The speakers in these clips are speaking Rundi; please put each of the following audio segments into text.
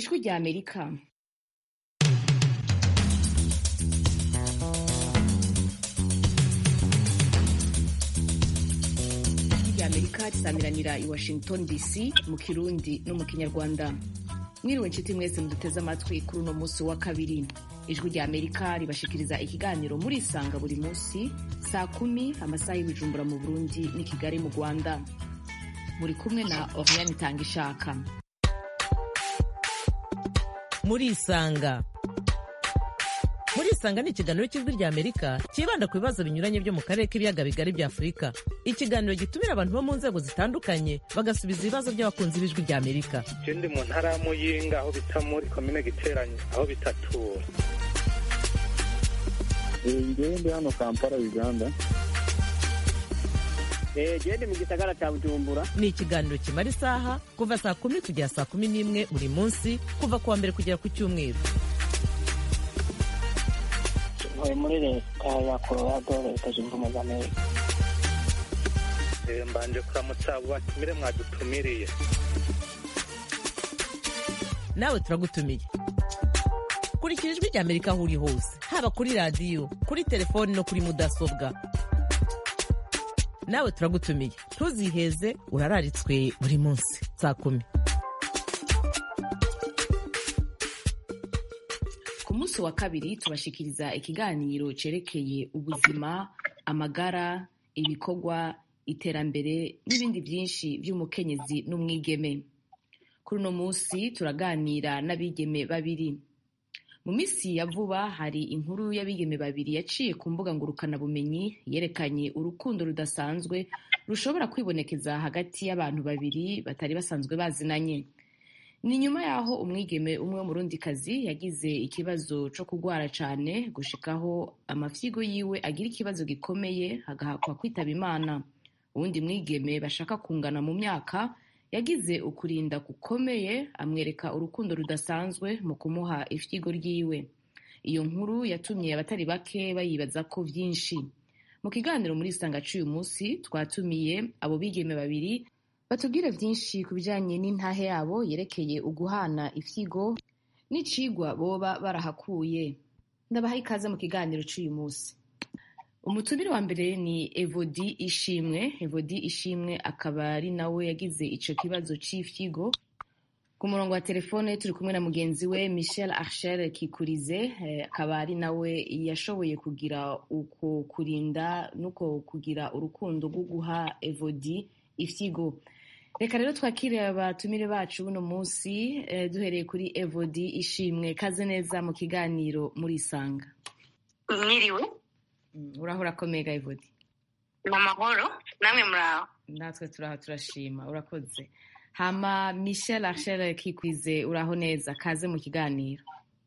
ijwi rya amerika ijwi rya amerika risamiranira i washington dc mu kirundi no mu kinyarwanda mwiriwe inshuti mwese muduteze amatwi kuri uno munsi wa kabiri ijwi rya amerika ribashikiriza ikiganiro muri isanga buri munsi saa kumi amasaha y'ibijumbura mu burundi n'i kigali mu rwanda muri kumwe na oriane itanga ishaka muri isanga muri isanga ni ikiganiro cy'ijwi rya amerika cyibanda ku bibazo binyuranye byo mu karere k'ibiyaga bigari bya afurika ikiganiro gitumira abantu bo mu nzego zitandukanye bagasubiza ibibazo by'abakunzi b'ijwi rya amerika je ndi mu ntara ya muyinga aho bita muri komine giteranye aho bitatura ngewe ndi hano kampala uganda gende mu gisagara cya bujumbura ni ikiganiro kimara isaha kuva saa kumi kugera saa kumi n'imwe buri munsi kuva ku wa mbere kugera ku cyumweru ntuye muri leta ya colorado leta zunze ubumwe za amerika Eh, mbanje kuramutsa abo batumire mwadutumiriye nawe turagutumiye kurikira ijwi rya amerika aho uri hose haba kuri radiyo kuri telefoni no kuri mudasobwa nawe turagutumiye ntuziheze urararitswe buri munsi saa kumi ku munsi wa kabiri tubashikiriza ikiganiro cerekeye ubuzima amagara ibikorwa iterambere n'ibindi byinshi by'umukenyezi n'umwigeme kuri uno munsi turaganira n'abigeme babiri mu minsi ya vuba hari inkuru y'abigeme babiri yaciye ku mbuga ngurukanabumenyi yerekanye urukundo rudasanzwe rushobora kwibonekeza hagati y'abantu babiri batari basanzwe bazinanye ni nyuma y'aho umwigeme umwe w'umurundikazi yagize ikibazo cyo kurwara cyane gushikaho amafyigo yiwe agira ikibazo gikomeye agahakwa kwitaba imana uwundi mwigeme bashaka kungana mu myaka yagize ukurinda gukomeye amwereka urukundo rudasanzwe mu kumuha ifyigo ryiwe iyo nkuru yatumye abatari bake bayibaza ko byinshi mu kiganiro muri isanga cy'uyu munsi twatumiye abo bigeme babiri batubwira byinshi ku bijyanye n'intahe yabo yerekeye uguhana ifyigo n'icigwa boba barahakuye ndabaha ikaze mu kiganiro cy'uyu munsi umutumire wa mbere ni evodi ishimwe evodi ishimwe akaba ari nawe yagize icyo kibazo cy'ifyigo ku murongo wa telefone turi kumwe na mugenzi we michel archer kikurize eh, akaba ari nawe yashoboye kugira uko kurinda n'uko kugira urukundo rwo guha evodi ifyigo reka rero twakire abatumire bacu buno munsi eh, duhereye kuri evodi ishimwe kaze neza mu kiganiro muri isanga mwiriwe Mm, uraho urakomeye ga evodi ni amahoro namwe muraho natwe turaha turashima urakoze hama michel archer kikwize uraho neza kaze mu kiganiro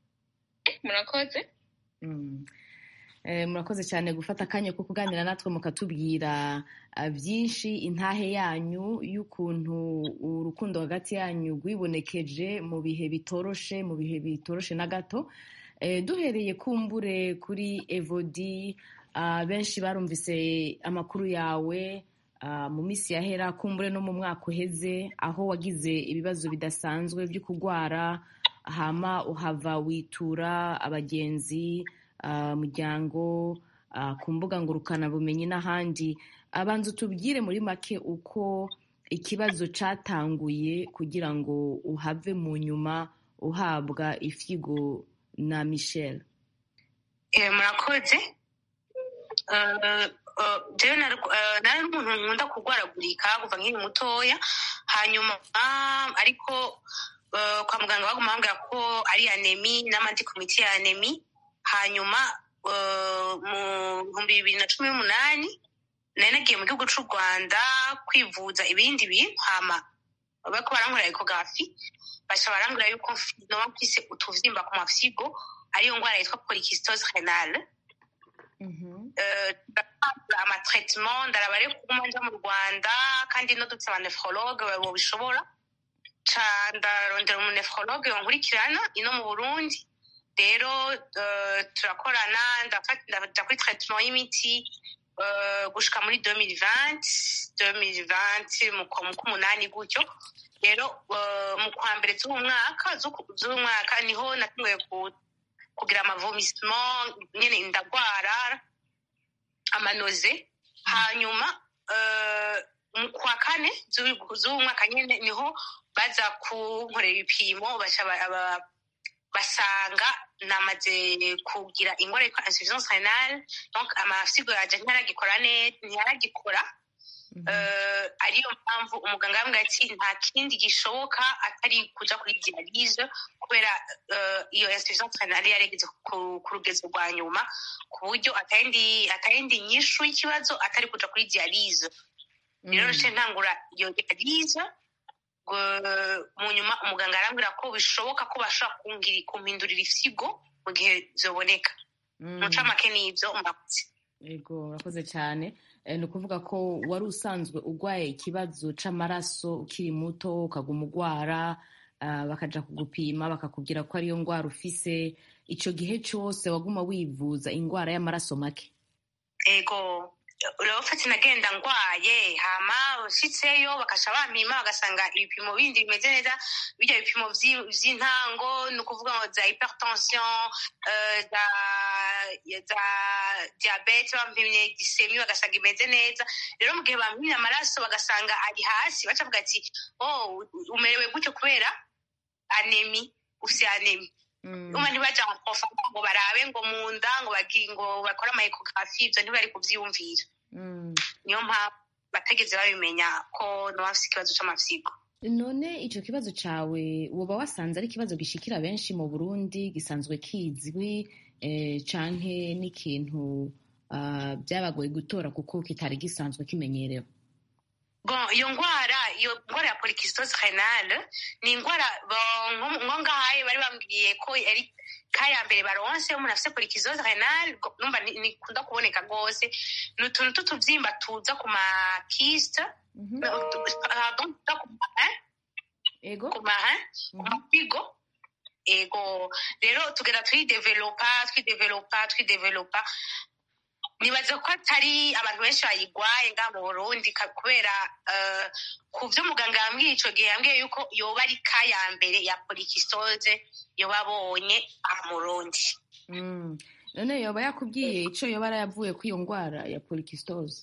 murakoze Mm. Eh, murakoze cyane gufata akanya ko kuganira natwe mukatubwira ah, byinshi intahe yanyu y'ukuntu urukundo hagati yanyu rwibonekeje mu bihe bitoroshe mu bihe bitoroshe na gato Eh, duhereye kumbure kuri evodi ah, benshi barumvise amakuru yawe ah, mu minsi yahera kumbure no mu mwaka uheze aho wagize ibibazo bidasanzwe byo kurwara hama uhava witura abagenzi ah, muryango ah, ku mbuga ngurukanabumenyi n'ahandi abanza utubwire muri make uko ikibazo cyatanguye kugira ngo uhave mu nyuma uhabwa ifyigo na michel Eh, murakoze Eh, eh, jewe nari eh, nari umuntu nkunda kurwaragurika kuva nkiri mutoya hanyuma ah, ariko eh, kwa muganga baguma bambwira ko ari anemi n'amandi komiti ya anemi hanyuma eh, mu bihumbi bibiri na cumi n'umunani nari nagiye mu gihugu c'u rwanda kwivuza ibindi bintu hama bariko barankorera ekografi baca barambwira yuko mfi- noba mfise utuvyimba ku mafyigo ariyo ngwara yitwa polycystose renale Eh, ndakora amatraitement ndaraba rero kuguma nja mu rwanda kandi no dufise abanefrologe bobishobora ca ndarondera umunefrologe wankurikirana ino mu burundi rero eh, turakorana ndafata- ndaja kuri traitement y'imiti eh, gushika muri 2020 2020 mu kwa mu k'umunani gutyo rero eh, mu kwa mbere z'uwo mwaka z'uku- z'uwo mwaka niho natanguye ku- kugira amavomisement nyene ndagwara amanoze hanyuma eh, mu kwa kane z'uyu z'uwo mwaka nyene niho baza kunkorera ibipimo baca ba- ba- basanga namaze kugira ingwara yitwa insuffisance renale donc amafyigo yanje ntaragikora neza ntaragikora Eh, ariyo mpamvu umuganga yambwiye ati nta kindi gishoboka atari kuja kuri dialyse kubera eh, iyo insuffisance renale yarigeze ku ku rugezo rwa nyuma ku buryo atayindi atayindi nyishu y'ikibazo atari kuja kuri dialyse rero naciye ntangura iyo dialyse ngo- mu nyuma umuganga arambwira ko bishoboka ko bashobora kungira kumpindurira ifyigo mu gihe zoboneka Mm. muca make n'ibyo mbakoze Yego urakoze cyane Eh, ni ukuvuga ko wari usanzwe urwaye ikibazo c'amaraso ukiri muto ukaguma urwara ah, bakaja kugupima bakakubwira ko ariyo ndwara ufise ico gihe cose waguma wivuza indwara y'amaraso make ego rero fati nagenda ngwaye hama ushitseyo bakaca bampima bagasanga ibipimo bindi bimeze neza birya bipimo vyi- vy'intango ni ukuvuga ngo za hypertension eh, za za diabete bampimye gisemi bagasanga imeze neza rero mu gihe bampimye amaraso bagasanga ari hasi baca bavuga ati oh umerewe gutyo kubera anemi ufise anemi uma ntibaja mu profama ngo barabe ngo mu nda ngo bagi ngo bakore amaekografi ivyo ntibari kuvyiyumvira Mm. niyo mpamvu bategeze babimenya ko noba mfise ikibazo c'amafyigo none ico kibazo cawe woba wasanze ari ikibazo gishikira benshi mu burundi gisanzwe kizwi eh, canke n'ikintu ah, vyabagoye gutora kuko kitari gisanzwe kimenyerewe bon iyo ngwara iyo ngwara ya polycystose renale ni ingwara bo- nko nko ngahaye bari bambwiye ko ari ka ya mbere baronse umuntu afise polycystose renale go- numva ni- nikunda kuboneka rwose ni utuntu tw'utuvyimba tuza ku makiste Mhm. pardon tuza ku ma hein? ego ku marin ku Mhm. mafigo ego rero tugenda twidevelopa twidevelopa twidevelopa nibaza ko atari abantu benshi bayigwaye ngaha mu burundi ka- kubera eh, ku vyo muganga yambwiye ico gihe yambwiye yuko yoba ari ka ya mbere ya polikistose yoba abonye aha mu burundi Mm. none yoba yakubwiye ico yoba yarayavuye kuri iyo ngwara ya polycystose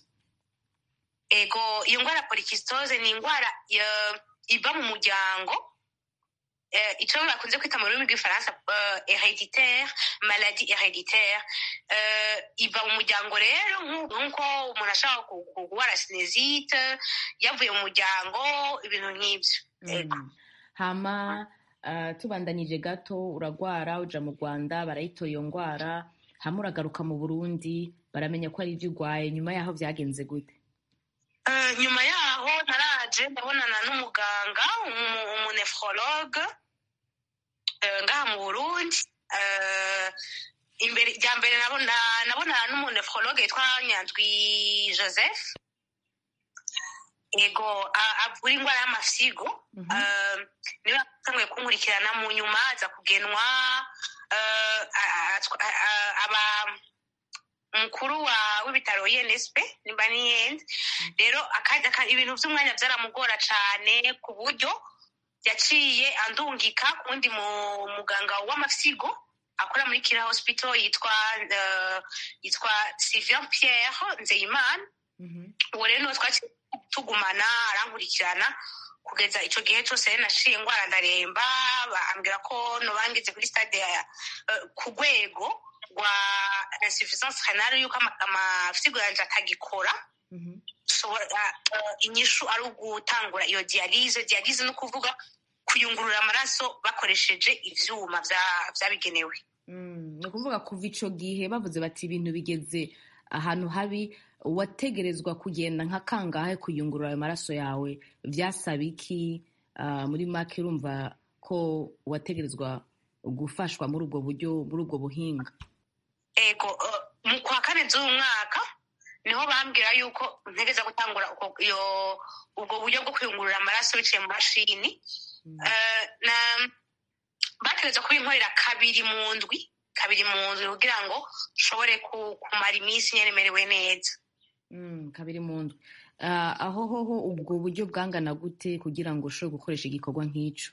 ego iyo ngwara ya polikistose ni ingwara eh, iva mu muryango eh, ico bakunze kwita mu rurimi rw'ifaransa eh, hereditaire maladie hereditaire eh, iva mu muryango rero nku- nk'uko umuntu ashobora ku- ku- kurwara sinezite yavuye mu muryango ibintu nk'ivyo ego Mm. hama ah, tubandanije gato uragwara uja mu rwanda barayitoye iyo ngwara hama uragaruka mu burundi baramenya ko ari ivyo urwaye nyuma yaho vyagenze gute Eh, nyuma yaho naraje ndabonana n'umuganga umu- umunefrologue eh, ngaha mu burundi Eh, imbere rya mbere nabona nabonana n'umunefrologue yitwa nyandwi joseph ego a- avura ingwara y'amafyigo Mhm. Eh, niwe yatanguye kunkurikirana mu nyuma aza kugenwa eh, a- a- a- a- aba umukuru wa w'ibitaro UNSP nimba niyenze rero akaja ka- ibintu vy'umwanya vyaramugora cane ku buryo yaciye andungika ku wundi mu- muganga w'amafyigo akora muri kira hospital yitwa eh, yitwa Sylvain Pierre Nzeyimana Mhm. uwo rero niwe twaciye tugumana arankurikirana kugeza ico gihe cose rero naciye ngwara ndaremba bambwira ko nobangize kuri stade ya eh, ku rwego rwa insuffisance renale yuko ama- amafyigo yanje atagikora Mhm. ushobora eh, inyishu ari ugutangura iyo dialyse dialyse ni ukuvuga kuyungurura amaraso bakoresheje ivyuma vya- vyabigenewe Mm, ni ukuvuga kuva ico gihe bavuze bati ibintu bigeze ahantu habi wategerezwa kugenda nka kangahe kuyungurura ayo maraso yawe vyasaba iki Ah, muri make urumva ko wategerezwa gufashwa muri ubwo buryo muri ubwo buhinga ego eh, mu kwa kane z'uyu mwaka niho bambwira yuko ntegeza gutangura uko- iyo- ubwo buryo bwo kuyungurura amaraso biciye mu mashini Mm. Eh, na bategeza kubinkorera kabiri mu ndwi kabiri mu ndwi kugira ngo nshobore ku- kumara iminsi nyene merewe neza Mm, kabiri mu ndwi Ah, aho hoho ubwo buryo bwangana gute kugira ngo ushobore gukoresha igikorwa nk'ico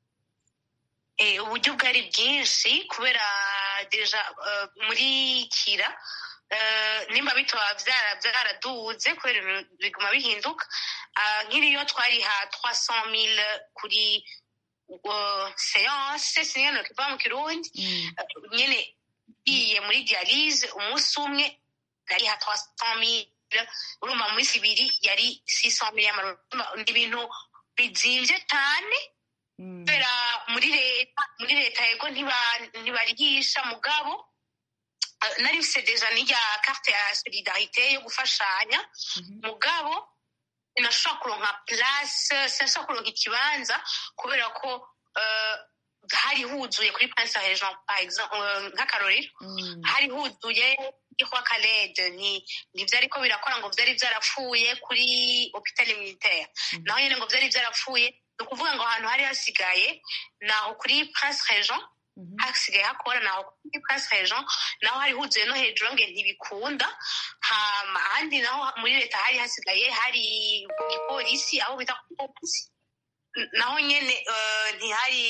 Eh, uburyo bwari bwinshi kubera deja eh, muri kira eh, nimba bitoba vyara- vyaraduze kubera ibintu biguma bihinduka Ah, nk'iriyo twariha 300 000 kuri uh, seance sinigano kiva mu kirundi Mm, Eh, nyene iye muri dialyse umunsi umwe nariha 300 000 urumva mu minsi ibiri yari 600 000 y'amarundi ni ibintu bizimvye cane mm, kubera muri leta muri leta yego ntiba- ntibarihisha mugabo eh, nari mfise deja n'irya carte ya solidarite yo gufashanya mhm, mugabo sinashobora kuronka place sinashobora kuronka ikibanza kubera ko eh, hari huzuye kuri prince sa region par exemple eh, nk'akarorero mm, hari huzuye ihwa kalede nti ntivyariko birakora ngo vyari vyarapfuye kuri hopitali militaire Mhm. naho nyene ngo vyari vyarapfuye ni ukuvuga ngo ahantu hari hasigaye naho kuri prince region mhm, hasigaye hakora naho kuri prince region naho hari huzuye no hejuru nge ntibikunda hama ahandi naho muri leta hari hasigaye hari igipolisi aho bita ku polisi N- naho nyene eh, ntihari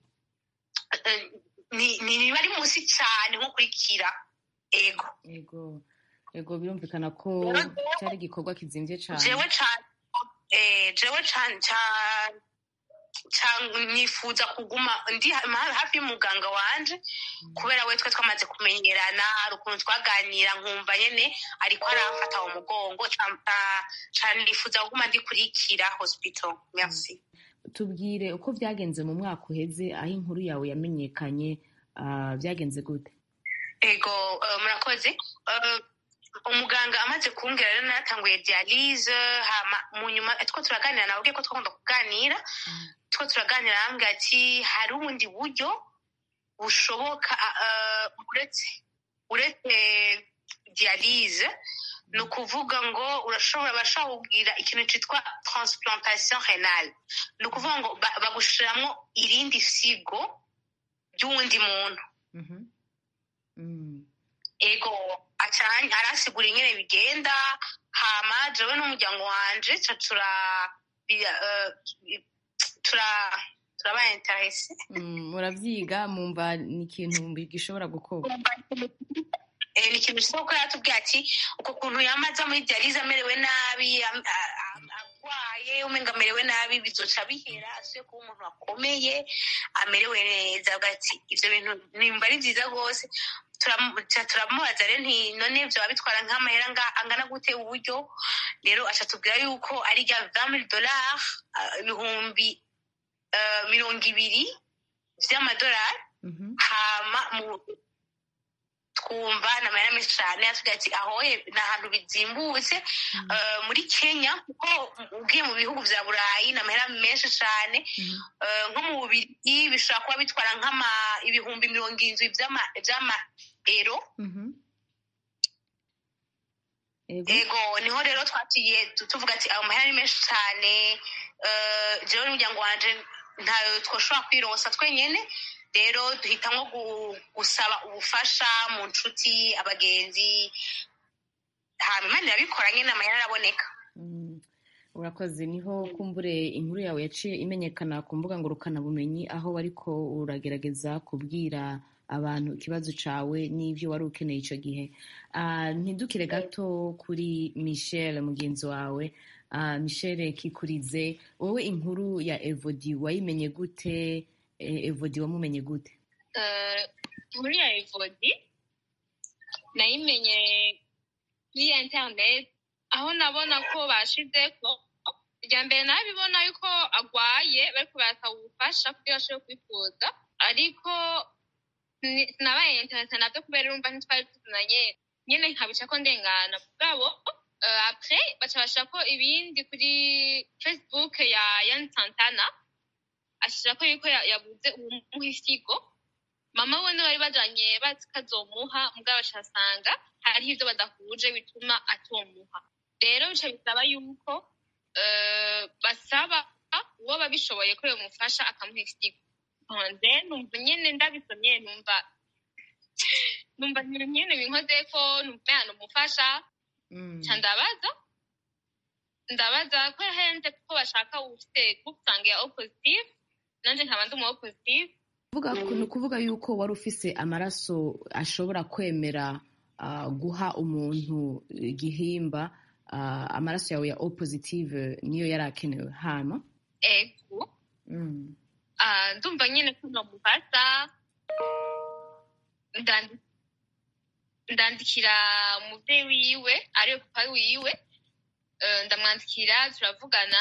eh, ni- ni- ntibari munsi cane nko kuri kira ego ego ego birumvikana ko cyari igikorwa kizimvye cane jewe cane eh, jewe cane cane cane nifuza kuguma ndi ha- hafi y'umuganga wanje kubera we twe twamaze kumenyerana hari ukuntu twaganira nkumva nyene ariko aramfata mu mugongo ca- ca- cane nifuza kuguma ndikurikira hospital merci tubwire uko byagenze mu mwaka uheze aho inkuru yawe yamenyekanye ah, byagenze gute ego eh, murakoze Eh, umuganga amaze kumbwira rero naratanguye dialyse hama mu nyuma two turaganira nawe ko twakunda kuganira two turaganira arambwira ati hari ubundi buryo bushoboka eh, uretse uretse dialyse ni ukuvuga ngo urashobora bashobora kugira ikintu cyitwa transplantation renale ni ukuvuga ngo ba- bagushiramwo irindi sigo ry'uwundi muntu Mhm. Mm, ego acanye arasigura ingene bigenda hama jewe n'umuryango wanje ca tura bi- eh, tura turabaye interese mm, murabyiga mumva ni ikintu gishobora gukorwa Eh, ni ikintu cyiza kuko yaratubwiye ati uko kuntu yamaze muri dialyse amerewe nabi am- a- a- agwaye umenga amerewe nabi bizoca bihera asuye kuba umuntu akomeye amerewe neza avuga ati ivyo bintu nimba ari vyiza rwose Turamu- ca turamubaza rero nti none vyoba bitwara nk'amahera nga- angana gute uburyo rero aca tubwira yuko ari rya 20 dollars ibihumbi eh, mirongo ibiri vy'amadolari Mhm. hama mu twumva ni amahera menshi cyane atubwira ati ahoye ni ahantu bizimbutse Eh, muri kenya kuko ugiye mu bihugu vya burayi ni amahera menshi cyane Mhm. Eh, nko mu bubirigi bishobora kuba bitwara nk'ama ibihumbi mirongo irindwi vy'ama vy'ama ero Mhm. ego ego niho rero twatiye tu- tuvuga ati ayo mahera ni menshi cyane Eh, jewe n'umuryango wanje ntayo twoshobora kwironsa twenyene rero duhitamwo gu- gusaba ubufasha mu nshuti abagenzi hama imana irabikora nyene amahera araboneka Mm, urakoze niho kumbure inkuru yawe yaciye imenyekana ku mbuga ngurukanabumenyi aho wariko uragerageza kubwira abantu ikibazo cawe n'ivyo wari ukeneye ico gihe Ah, ntidukire gato kuri michel mugenzi wawe Ah, michel kikurize wowe inkuru ya evodi wayimenye gute Eh, evodi wamumenye gute Eh, muri ya evodi nayimenye kuri internet aho nabona ko bashize ko irya mbere nabibona yuko agwaye bariko barasaba ubufasha kugira ashobore kwifuza ariko ni- sinabaye internet navyo kubera urumva ntitwari tuzunanye nyene nkabica ko ndengana mugabo eh, après baca bashirako ibindi kuri facebook ya yan santana ashirako yuko ya- yabuze uwumuha ifyigo mama we niwe bari bajanye bazi ko azomuha mugabo bashasanga hariho ivyo badahuje bituma atomuha rero bica bisaba yuko eh, basaba uwo babishoboye ko yomufasha akamuha ifyigo nze numva nyene ndabisomye numva numva ibintu nyene binkozeko numva yana umufasha Mm. nca ndabaza ndabaza ko yahenze kuko bashaka ufite group sange ya o positive nanje nkaba ndi umu o positive Kuvuga- ni ukuvuga yuko wari ufise amaraso ashobora kwemera ah, guha umuntu igihimba ah, amaraso yawe ya o positive niyo yari akenewe hama ego Mm. Ah, ndumva nyine ko nomufata ndandi- ndandikira umuvyeyi wiwe ariwe papa wiwe Eh, ndamwandikira turavugana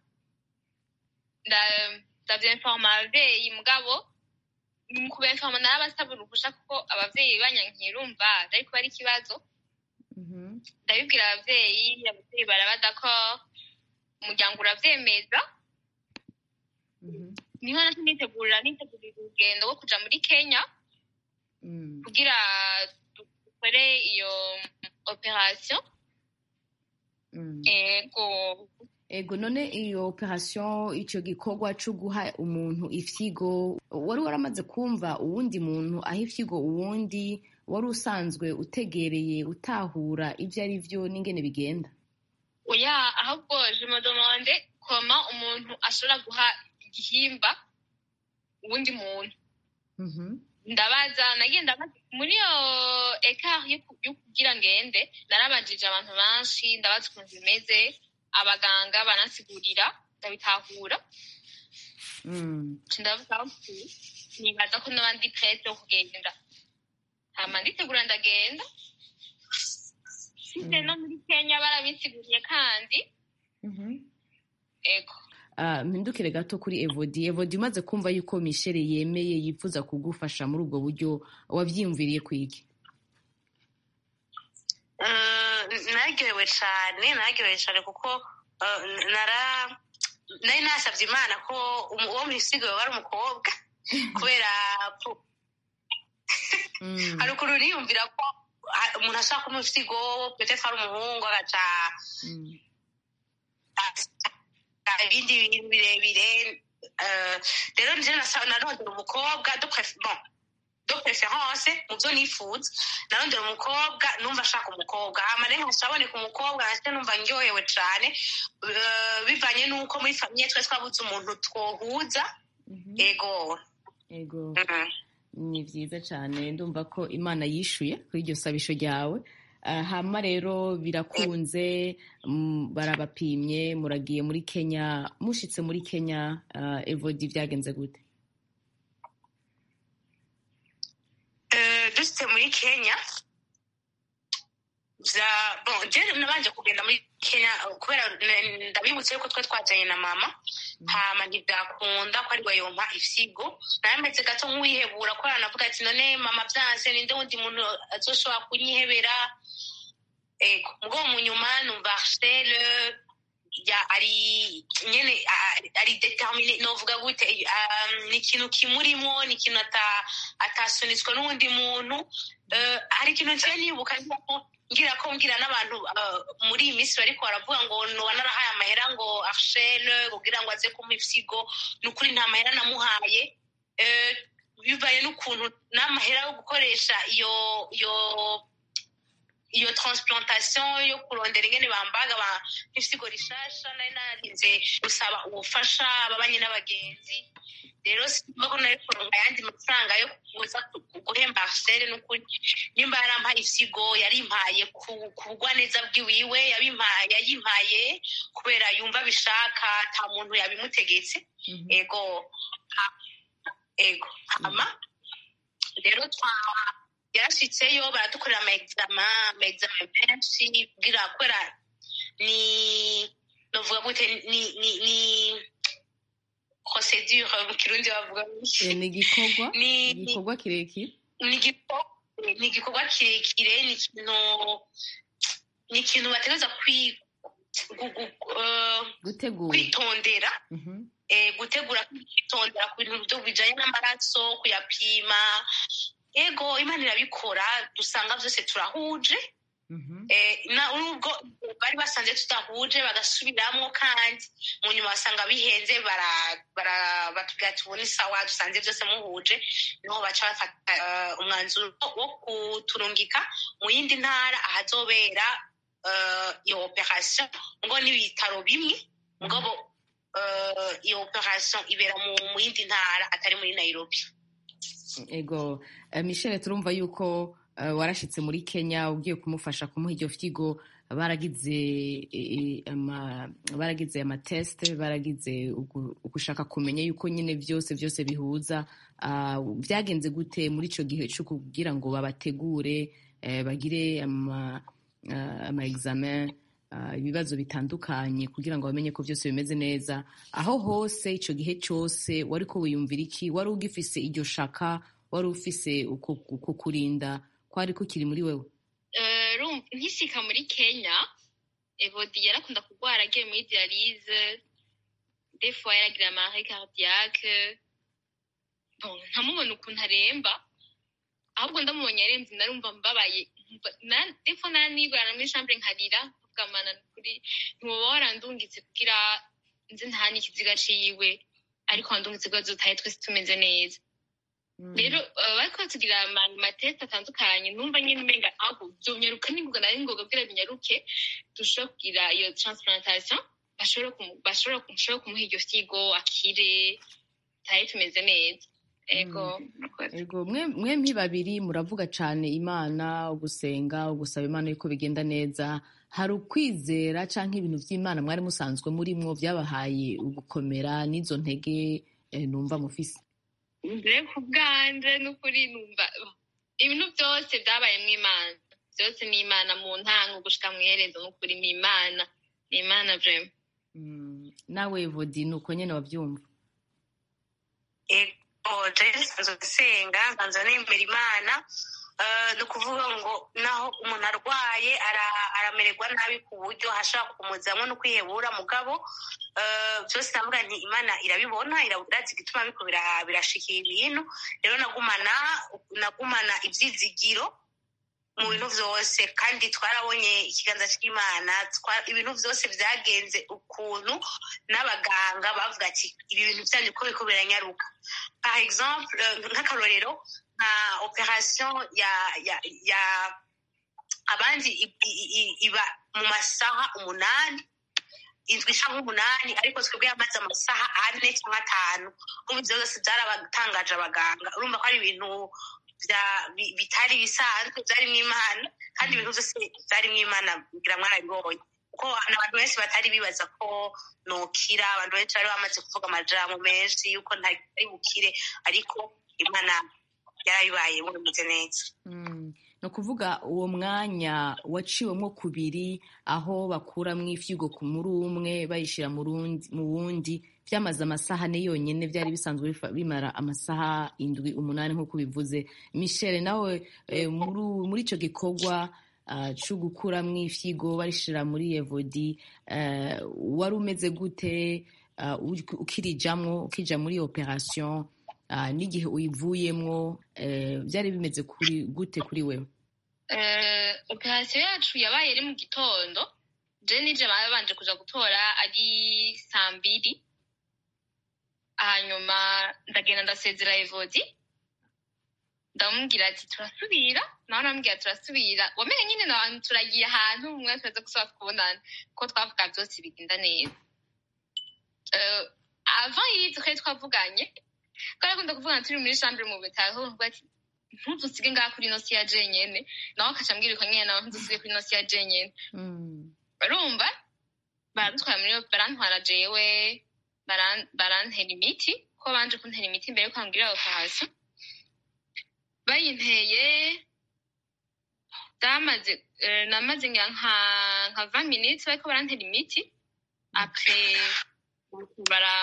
nda- ndavyenforma abavyeyi mugabo mu kubenforma narabasaba uruhusha kuko abavyeyi banyankiye urumva ariko ari ikibazo Mhm. ndabibwira abavyeyi abavyeyi barabada ko umuryango uravyemeza Mhm. niho nati nitegurira nitegurira urugendo rwo kuja muri kenya Mm. kugira dukore iyo operation Mm. ego ego none iyo operation icyo gikorwa cyo guha umuntu ifyigo wari waramaze kumva uwundi muntu aha ifyigo uwundi wari usanzwe utegereye utahura ibyo ari byo n'ingene bigenda oya ahubwo je me demande koma umuntu ashobora guha igihimba uwundi muntu Mhm. ndabaza nagiye ndabaza muri iyo ekari yo ku- yo kugira ngende narabajije abantu benshi ndabaza ukuntu bimeze abaganga banansigurira ndabitahura Mm. nca ndavuga ati nibaza ko noba ndi prete yo kugenda hama nditegura ndagenda size no muri kenya barabisiguriye kandi Mhm. ego Ah, mpindukire gato kuri evodi evodi umaze kumva yuko mishele yemeye yifuza kugufasha muri ubwo buryo wabyiyumviriye kwiki naryohewe cyane naryohewe cyane kuko eh, nara nari nasabye imana ko umu- uwo mwisigo wari umukobwa kubera ko Mm. hari ukuntu niyumvira ko ah, umuntu ashaka kumuha ifisigo petete ari umuhungu agaca Mm. ah, ibindi bintu birebire eh, rero nje nasa- narondera umukobwa de pref- bon, de preference mu byo nifuza narondera umukobwa numva ashaka umukobwa hama rero nkashaboneka umukobwa nase numva ndyohewe cane eh, bivanye n'uko muri famiye twese twabuze umuntu twohuza Mhm. ego ego Mhm. ni byiza cyane ndumva ko imana yishuye kuri iryo sabisho ryawe Ah, hama rero birakunze mm, barabapimye muragiye muri kenya mushitse muri kenya ah, evodi byagenze gute Eh, dushitse muri kenya vya bon je nabanje kugenda muri kenya eh, kubera n- ndabibutse yuko twe twajanye na mama hama ntibyakunda ko ari we yompa ifyigo narameze gato nk'uwihebura kubera navuga ati none mama vyanse ninde wundi muntu azoshobora kunyihebera ego mugabo mu nyuma numva arcele ya ari nyene a- ari determine novuga gute um, ni ikintu kimurimo ni ikintu ata- atasunitswe n'uwundi muntu Eh, hari ikintu nsiye nibuka ngira ko ngira ko ngira n'abantu eh, muri iyi minsi bariko baravuga ngo noba narahaye amahera ngo arshele kugira ngo aze kumpa ifyigo ni ukuri nta mahera namuhaye Eh, bivaye n'ukuntu n'amahera yo gukoresha iyo iyo iyo transplantation yo kurondera ingene bambaga ba ifisigo rishasha nari narinze gusaba ubufasha ababanye n'abagenzi rero simba ko nari kuronka ayandi mafaranga yo kuza ku- guhemba arsele n'ukuri nimba yarampaye ifisigo yarimpaye ku ku bugwaneza bwiwiwe yabimpaye yayimpaye kubera yumva bishaka nta muntu yabimutegetse Mhm. ego ha- ego hama rero twa yarashitseyo baradukorera ama exama ama exama menshi bwira kubera ni novuga gute ni ni ni procedure mu kirundi bavuga Eh, ni igikorwa ni igikorwa kirekire ni igikorwa ni igikorwa kirekire ni ikintu ni ikintu bategereza kwi gu- gu- eh, gutegura kwitondera Mhm. eh, gutegura kwitondera ku bintu byo bijanye n'amaraso kuyapima ego imana irabikora dusanga byose turahuje Mhm. eh, na nubwo bari basanze tudahuje bagasubiramwo kandi mu nyuma basanga bihenze bara- bara- batubwira ati ubu ni sawa dusanze byose muhuje niho baca bafata eh, umwanzuro wo kuturungika mu yindi ntara ahazobera eh, iyo operation ngo n'ibitaro bimwe mugabo eh, iyo operation ibera mu mu yindi ntara atari muri nairobi ego eh, michelle turumva yuko eh, warashitse muri kenya ugiye kumufasha kumuha iryo fyigo baragize eh, ama- baragize amatesite baragize ugu- ugushaka kumenya yuko nyine byose byose bihuza Ah, byagenze gute muri icyo gihe cyo kugira ngo babategure eh, bagire ama ah, ama examen ah, ibibazo bitandukanye kugira ngo bamenye ko byose bimeze neza aho hose icyo gihe cyose wari ko wiyumvira iki wari ugifise iryo shaka wari ufise uko uko kurinda kwari kukiri muri wewe Eh, urumva, nkisika muri kenya evodi yarakunda kurwara agiye muri dialyse des fois yaragira amare cardiaque bon nkamubona ukuntu aremba ahubwo ndamubonye aremvye narumva mbabaye nkumva- na- des fois nanigwana muri chambre nkarira kugamana kuri ntiwoba warandungitse kugira nze ntahane ikiziga ciwe ariko wandungitse kugira dutahe twese tumeze neza rero eh, bariko batugira ama- amatesite atandukanye numva nyine umenga aho vyonyaruka ningoga nari ngoga kugira binyaruke dushobore kugira iyo transplantation bashobore kumu- bashobore kumu- bashobore kumuha iryo fyigo akire tahe tumeze neza ego murakoze. Ego mwe mwempi babiri muravuga cyane imana ugusenga ugusaba imana yuko bigenda neza hari ukwizera cyangwa ibintu by'imana mwari musanzwe murimwo byabahaye ugukomera n'izo ntege eh, numva mufise mbere ku bwanje n'ukuri numva ibintu byose byabayemo imana byose ni imana mu ntango gushika mu iherezo n'ukuri ni imana ni imana vrema Mm, nawe vodi ni uko nyine wabyumva ego jewe nsanzwe nsenga nsanzwe nemera imana Eh, ni ukuvuga ngo naho umuntu arwaye ara- aramererwa nabi ku buryo hashobora kumuzamwo no kwihebura mugabo eh, byose navuga nti imana irabibona irazi igituma biko bira- birashikira ibintu rero nagumana nagumana ibyizigiro mu bintu byose kandi twarabonye ikiganza cy'imana twa- ibintu byose byagenze ukuntu n'abaganga bavuga ati ibi bintu byanyu ko biriko biranyaruka par exemple eh, nk'akarorero nka operation ya ya ya abandi i- i- i- iba mu masaha umunani indwi cyangwa umunani ariko twebwe yamaze amasaha ane cyangwa atanu ubu ibyo byose byarabatangaje abaganga urumva ko ari ibintu bya- bi- bitari bisanzwe byarimo imana kandi ibintu byose byarimo imana kugira mwarabibonye kuko abantu benshi batari bibaza ko nokira abantu benshi bari bamaze kuvuga amajambo menshi yuko ntari bukire ariko imana yarabibaye bimeze neza Mm, ni ukuvuga uwo mwanya waciwemo kubiri aho bakuramwo ifyigo ku muri umwe bayishyira mu rundi- mu wundi byamaze amasaha ane yonyine byari bisanzwe bifa- bimara amasaha indwi umunani nk'uko bivuze michelle nawe eh, muri- muri icyo gikorwa ah, cyo gukuramwo ifyigo barishyira muri evodi eh, wari umeze gute ah, uri- ukirijamwo ukija muri operation ah, n'igihe uyivuyemwo eh, byari bimeze kuri gute kuri wewe Eh, operasiyo yacu yabaye ari mu gitondo je nije babanje kuja gutora ari saa mbiri hanyuma ndagenda ndasezera evodi ndamubwira ati turasubira nawe arambwira turasubira wamenye nyine nabantu turagiye ahantu umwe turaza gusaba kubonana ko twavuga byose bigenda neza Eh, avant y'ibyo twari twavuganye twari akunda kuvugana turi muri chambre mu bitaro avuga ati ntudusige ngaha kuri ino si ya jenyene nawe akaca ambwira uko nyene nawe ntudusige kuri ino si ya jenyene urumva baradutwara muri barantwara jewe baran- barantera imiti ko banje kuntera imiti mbere yuko bambwira operasiyo bayinteye damaze eh, namaze ngira nka nka 20 minutes bariko barantera imiti après bara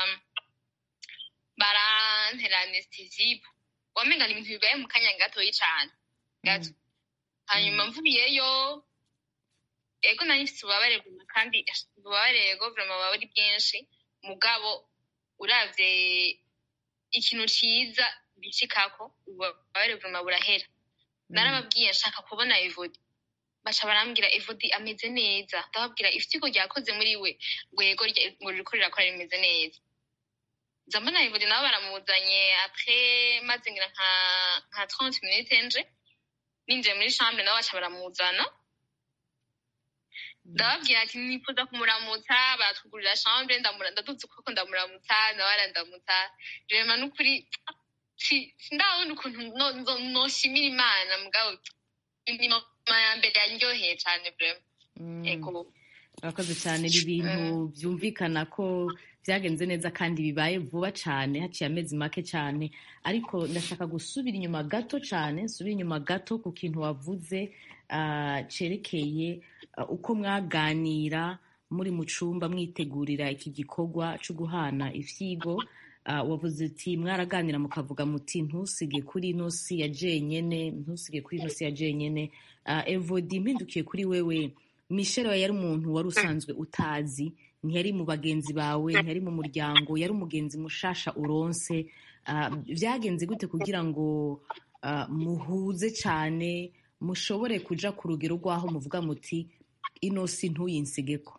barantera anesthesie wamenga ni ibintu bibaye mu kanya gatoyi cane gato hanyuma mvuyeyo ego nari mfite ububabare bwuma kandi ububabare ego vrema buba ari bwinshi mugabo uravye ikintu ciza bicikako ububabare bwuma burahera narababwiye nshaka kubona evodi baca barambwira evodi ameze neza ndababwira ifitiko ryakoze muri we ngo yego rya- ngo ririko rirakora rimeze neza nza mbona evodi nabo baramuzanye apres maze ngira nka nka 30 minutes nje ninjiye muri chambre nabo baca baramuzana ndababwira ati nifuza kumuramutsa baratugurira chambre ndamura ndaduze ukuboko ndamuramutsa nawe arandamutsa rema n'ukuri si- sindabona ukuntu no- no- noshimira imana mugabo ni mama ya mbere yaryoheye cane vrema Mm. ego urakoze cyane ni ibintu byumvikana ko byagenze neza kandi bibaye vuba cyane haciye amezi make cyane ariko ndashaka gusubira inyuma gato cyane nsubira inyuma gato ku kintu wavuze ah, cerekeye ah, uko mwaganira muri mu cumba mwitegurira iki gikorwa cyo guhana ifyigo Ah, wavuze uti mwaraganira mukavuga muti ntusige kuri ino si ya jenyene ntusige kuri ino si ya jenyene Ah, evodi mpindukiye kuri wewe michelle we yari umuntu wari usanzwe utazi ntiyari mu bagenzi bawe ntiyari mu muryango yari umugenzi mushasha uronse Ah, byagenze gute kugira ngo ah, muhuze cyane mushobore kuja ku rugero rw'aho muvuga muti ino si ntuyinsigeko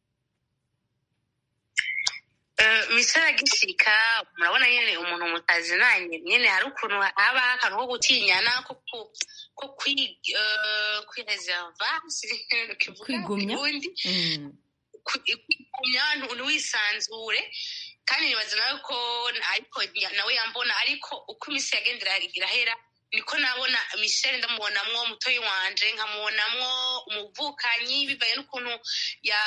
misore agishika murabona nyine umuntu mutazinanye nyine hari ukuntu haba akantu ko gutinyana ko ku- ko kwi- eh, kwireserva kivuga Kwigumya? mu Kirundi. Mm. Kwi- kwigumya ntu- ntiwisanzure kandi nibaza nawe ko ariko nawe yambona ariko uko iminsi yagendera irahera niko nabona michelle ndamubonamwo mutoyi wanje nkamubonamwo umuvukanyi bivaye n'ukuntu ya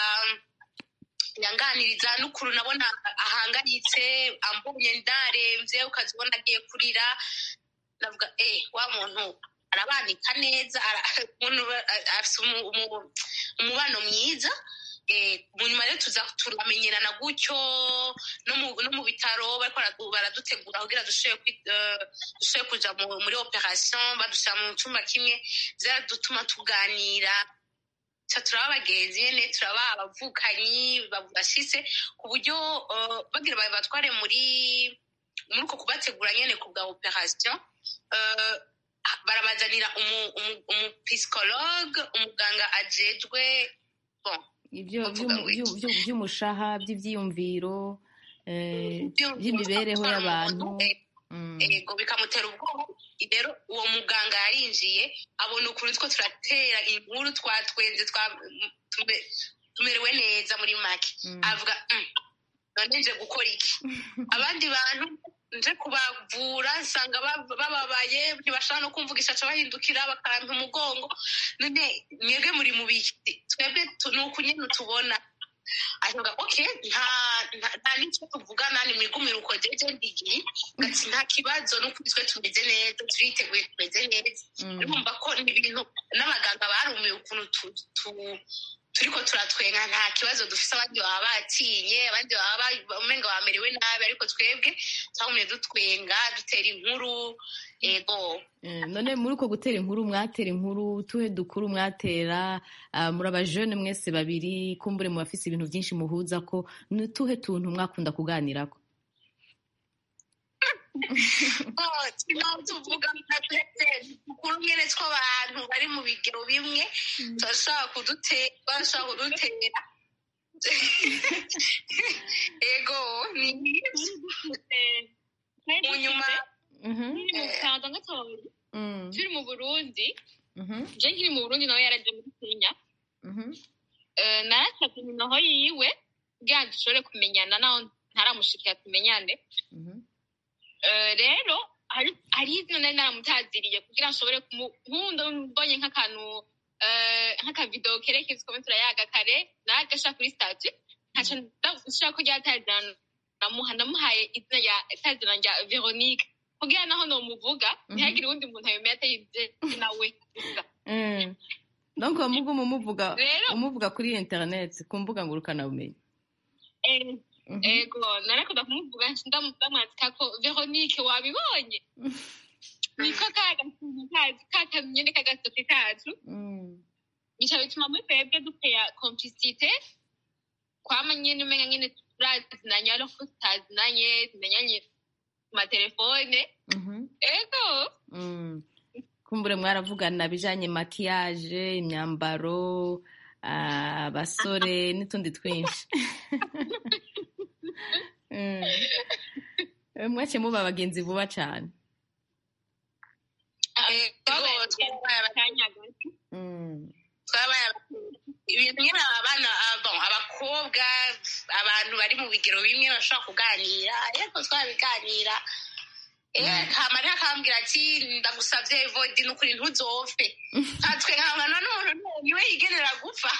yanganiriza n'ukuntu nabona ahangayitse ambonye ndaremvye ukazibona agiye kurira navuga eh wa muntu arabanika neza ara- umuntu ba- afise umu- umu- umubano mwiza eh, mu nyuma rero tuza turamenyerana gutyo no mu no mu bitaro bariko baradu- baradutegura kugira dushobore kwi- eh, dushobore kuja mu- muri operation badushyira mu cyumba kimwe vyaradutuma tuganira ca turaba abagenzi nyene turaba abavukanyi bashitse ku buryo eh, bagira ba- batware muri muri uko kubategura nyene ku bwa operation eh, barabazanira umu- umu- umupsychologue umuganga ajejwe bon ibyo Bavuga by'umu- ngo iki? by'u- by'u- by'umushaha by'ibyiyumviro eh, by'u- by'imibereho gutwara y'abantu umuntu, eh, Mm. ego bikamutera ubwoba rero uwo muganga yarinjiye abona ukuntu two turatera inkuru twatwenze twa- tume- tumerewe neza muri make Mm. avuga "Mm, none nje gukora iki abandi bantu nje kubavura nsanga ba- bababaye ntibashobora no kumvugisha ca bahindukira bakampa umugongo none mwebwe muri mu biki twebwe tu- ni uku nyene tubona avuga okay nta nta- nta n'icyo tuvugana ni mwigumire uko jeje ndigiye ngati nta kibazo n'ukuri twe tumeze neza turiteguye tumeze neza Mm. urumva ko ni ibintu n'abaganga barumiye ukuntu tu- tu- turiko turatwenga nta kibazo dufise abandi baba batinye abandi baba ba- umenga bamerewe nabi ariko twebwe twagumye dutwenga dutera inkuru ego Eh, none muri uko gutera inkuru mwatera inkuru tuhe dukuru mwatera ah, muri abajene mwese babiri kumbure mu bafise ibintu byinshi muhuza ko ni tuhe tuntu mwakunda kuganirako Oh, turimo tuvuga dukuru nyene tw'abantu bari mu bigero bimwe turashobora kudutera barashobora kudutera ego ni mu nyuma Mhm, kaza gatoya mm, turi mu burundi mhm, je nkiri mu burundi nawe yaraje muri kenya mhm, Eh, narasabye nimero yiwe kugira ngo dushobore kumenyana naho ntaramushikira tumenyane mhm, Eh, rero hari hari izina nari naramutaziriye kugira ngo nshobore kumu- nkunda mbonye nk'akantu eh, nk'akavidewo kerekeza uko turayaga kare nagashira kuri stati nkaca ndashaka ko ryatazirana namuha namuhaye izina rya tazirana rya veronique kugira naho nomuvuga Mhm. ntihagire uwundi muntu abimenya atari nawe gusa mm. donc muguma umuvuga rero umuvuga kuri internet ku mbuga ngurukanabumenyi eh, Mhm. ego narakunda kumuvuga ndamwandika ko veronique wabibonye niko kagakintu kacu kakanyene kagasoke kacu Mm, bica bituma muri twebwe dutera complicité kwama nyene umenya nyene turazinanye ariko tutazinanye tumenyanye ku matelefone mhm, ego mm. kumbure mwaravugana bijanye makiyaje imyambaro ah, abasore n'utundi twinshi Mm. Eh, mwaciye muba abagenzi vuba cane ego twabaye kanya gato Mm, twabaye abagenzi ibintu nyine abana ah, bon, abakobwa abantu bari mu bigero bimwe bashobora kuganira ariko twabiganira Eh, hama rero akambwira ati ndagusavye evodi nukuri ntuzopfe nkatwe nkabona n'umuntu niwe yigenera gupfa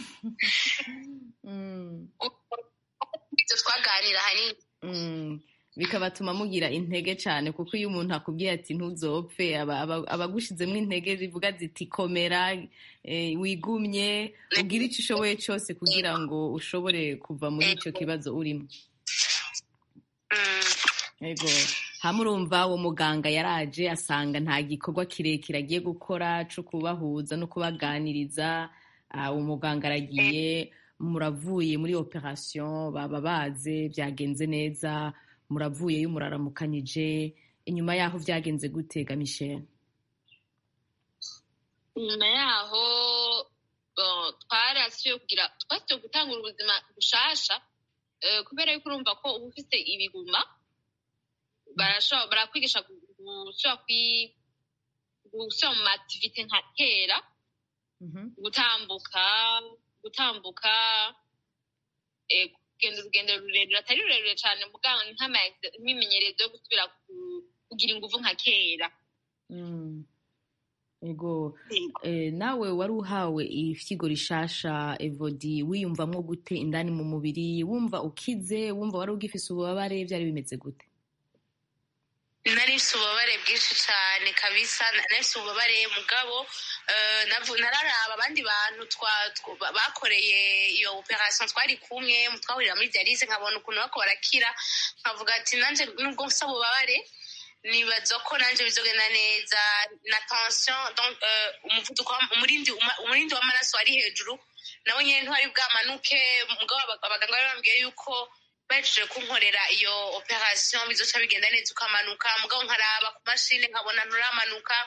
Mm, ibyo twaganira hanini mm. bikabatuma mugira intege cyane kuko iyo umuntu akubwiye ati ntuzopfe aba- aba- aba agushizemo intege zivuga ziti komera eh, wigumye ugire icyo ushoboye cyose kugira ngo ushobore kuva muri icyo kibazo urimo Mm. Ego. Hamwe urumva uwo muganga yaraje asanga nta gikorwa kirekire agiye gukora cyo kubahuza no kubaganiriza Ah, uwo muganga aragiye muravuye muri operation baba baze byagenze neza muravuyeyo muraramukanyije inyuma yaho byagenze gutega Michel nyuma yaho uh, twarasubiye kugira twasubiye gutangura ubuzima bushasha eh, kubera yuko urumva ko uba ufite ibiguma barashobora barakwigisha gu- gusubira kwi- gusubira mu mativite nka kera gutambuka gutambuka eh, kugenda urugendo rurerure atari rurerure cyane muganga ni nk'ama- nk'imimenyerezo yo gusubira ku- kugira ingufu nka kera Mm. Ego eh, nawe wari uhawe ifyigo rishasha evodi wiyumvamwo gute indani mu mubiri wumva ukize wumva wari ugifise ububabare byari bimeze gute nari mfite ububabare bwinshi cyane kabisa nari mfite ububabare mugabo eh, navu- nararaba abandi bantu twa- tw- ba- bakoreye iyo operation twari kumwe twahurira muri dialyse nkabona ukuntu bako barakira nkavuga ati nanjye nubwo mfite ububabare nibaza ko nanjye bizogenda neza na tension donc eh, umuvuduko w'am- umurindi uma- umurindi w'amaraso wari hejuru nawe nyine ntiwari bwamanuke mugabo aba- abaganga bari bambwiye yuko bahejeje kunkorera iyo operation bizoca bigenda neza ukamanuka mugabo nkaraba ku mashini nkabona nturamanuka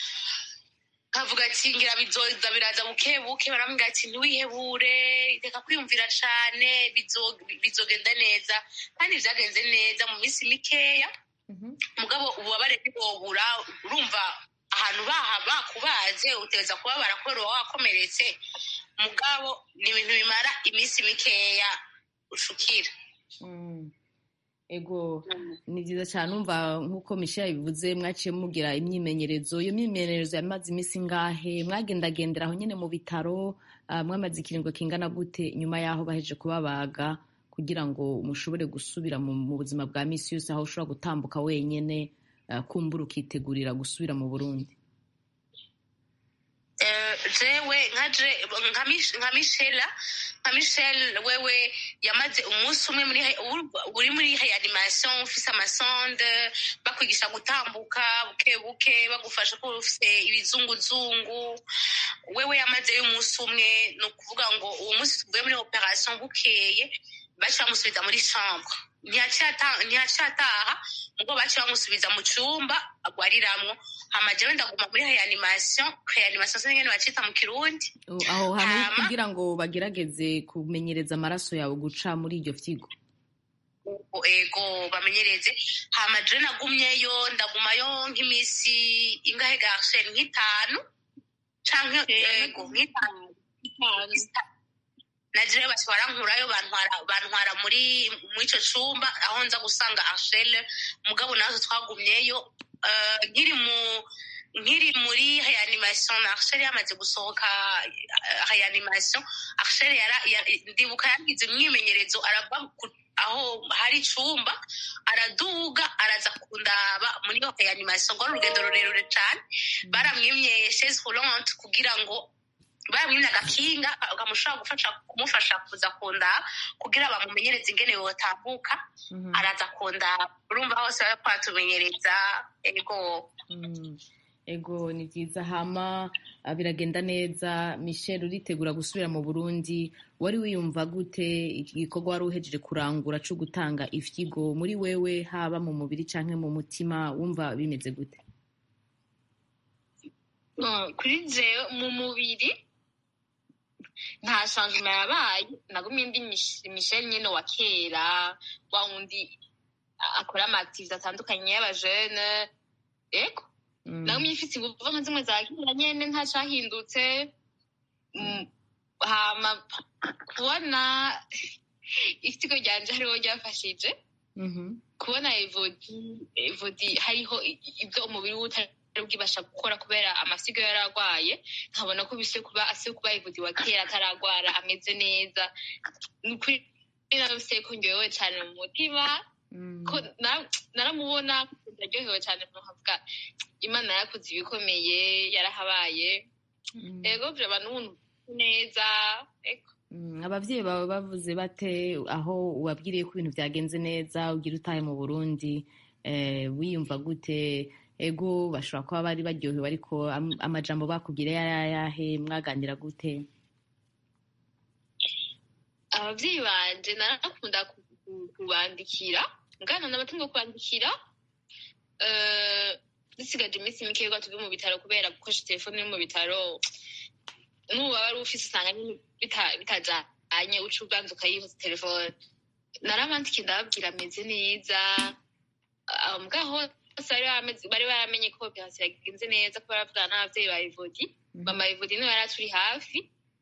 nkavuga ati ngira bizoza biraza buke buke barambwira ati ntiwihebure reka kwiyumvira cane bizo- bizogenda neza kandi vyagenze neza mu minsi mikeya mugabo ububabare ntibwobura urumva ahantu baha bakubaze utegereza kubabara kubera uba wakomeretse mugabo ni ibintu bimara iminsi mikeya ushukira Mm. ego ni byiza cyane umva nk'uko Michel yabivuze mwaciye mugira imyimenyerezo iyo myimenyerezo yamaze iminsi ingahe mwagendagendera aho nyine mu bitaro ah, mwamaze ikiringo kingana gute nyuma y'aho baheje kubabaga kugira ngo mushobore gusubira mu mu buzima bwa misi yose aho ushobora gutambuka wenyine ah, kumbura ukitegurira gusubira mu burundi Eh, jewe nka je- nka Mich- nka michela nka michel wewe yamaze umunsi umwe muri uri- uri muri reanimation ufise amasonde bakwigisha gutambuka buke buke bagufasha ko ufise ibizunguzungu wewe yamazeyo umunsi umwe ni ukuvuga ngo uwo munsi tuvuye muri operation bukeye baca bamusubiza muri chambre ntiyacataha ntiyacataha ubwo baca bamusubiza mu cumba agwariramwo hama jewe ndaguma muri reanimation reanimation sinzi ngene bacita mu kirundi U- aho hantu Hama- kugira ngo bagerageze kumenyereza amaraso yawe guca muri iryo fyigo Ubwo ego bamenyereze hama jewe nagumyeyo ndagumayo nk'imisi ingahe garshe nk'itanu canke ego nk'itanu na jewe basi barankurayo bantwara bantwara muri muri ico cumba aho nza gusanga Arshel mugabo nazo twagumyeyo eh, nkiri mu nkiri muri reanimation na Arshel yamaze gusohoka eh, reanimation Arshel yara ya- ndibuka yagize imyimenyerezo arava ku- aho hari icumba araduga araza kundaba muri iyo reanimation ngo ari urugendo rurerure cane baramwimye chaise roulante kugira ngo baramwimye agakinga kamushobora gufasha kumufasha kuza kundaba kugira bamumenyereze ingene yotambuka araza kundaba urumva hose bari kwatumenyereza ego Mm. ego ni byiza hama ah, biragenda neza michel uritegura gusubira mu burundi wari wiyumva gute iki gikorwa wari uhejeje kurangura cyo gutanga ifyigo muri wewe haba mu mubiri canke mu mutima wumva bimeze gute Mm, kuri jewe mu mubiri nta changement yabaye nagumye ndi Mich- michel nyine wa kera wa wundi a- akora amaactivite atandukanye y'abajene ego Mm. nagumye mfite inguvu nka zimwe za kera nyene nta cahindutse Mm, hama kubona ikigo ryanje hariho ryafashije Mhm. kubona evodi evodi hariho i- i- ibyo umubiri we utari bwibasha gukora kubera amasigo yari arwaye nkabona ko bise kuba ase kuba evodi wa kera ataragwara ameze neza ni ukuri narose ko ndyohewe cyane mu mutima Mm. ko na- naramubona ndaryohewe cyane nkavuga imana yarakoze ibikomeye yarahabaye Mm. ego vyaba n'umuntu neza ego Mm, abavyeyi bawe bavuze bate aho wabwiriye ko ibintu vyagenze neza ugira utahe mu burundi eh, wiyumva gute ego bashobora kuba bari baryohewe ariko am- amajambo bakubwira yari ayahe mwaganira gute abavyeyi banje narakunda ku- ku- kubandikira ngana n'abatumwa kubandikira eh, dusigaje iminsi mike yuko tuve mu bitaro kubera gukoresha telefone yo mu bitaro n'ubu waba ari ufise usanga nyene bita- bitajanye uca ubanza ukayihoza telefone narabandikiye ndababwira ameze neza ah, mwaho hose bari bameze- bari baramenye ko operasiyo yagenze neza ko baravugana n'abavyeyi ba ivodi mama ivodi niwe yari aturi hafi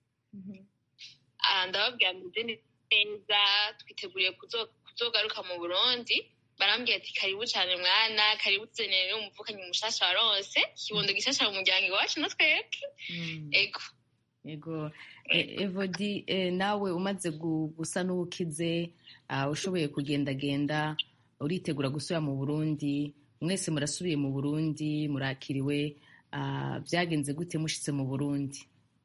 Ah, ndababwira meze neza twiteguriye kuzo- kuzogaruka mu burundi barambwira ati karibu cyane mwana karibu tuzenere umuvukanyi mushasha waronse kibondo gishasha mu muryango iwacu na twebwe Mm. ego ego E- evodi eh, nawe umaze gu- gusa n'uwukize ah, ushoboye kugendagenda uritegura gusubira mu burundi mwese murasubiye mu burundi murakiriwe ah, byagenze gute mushitse mu burundi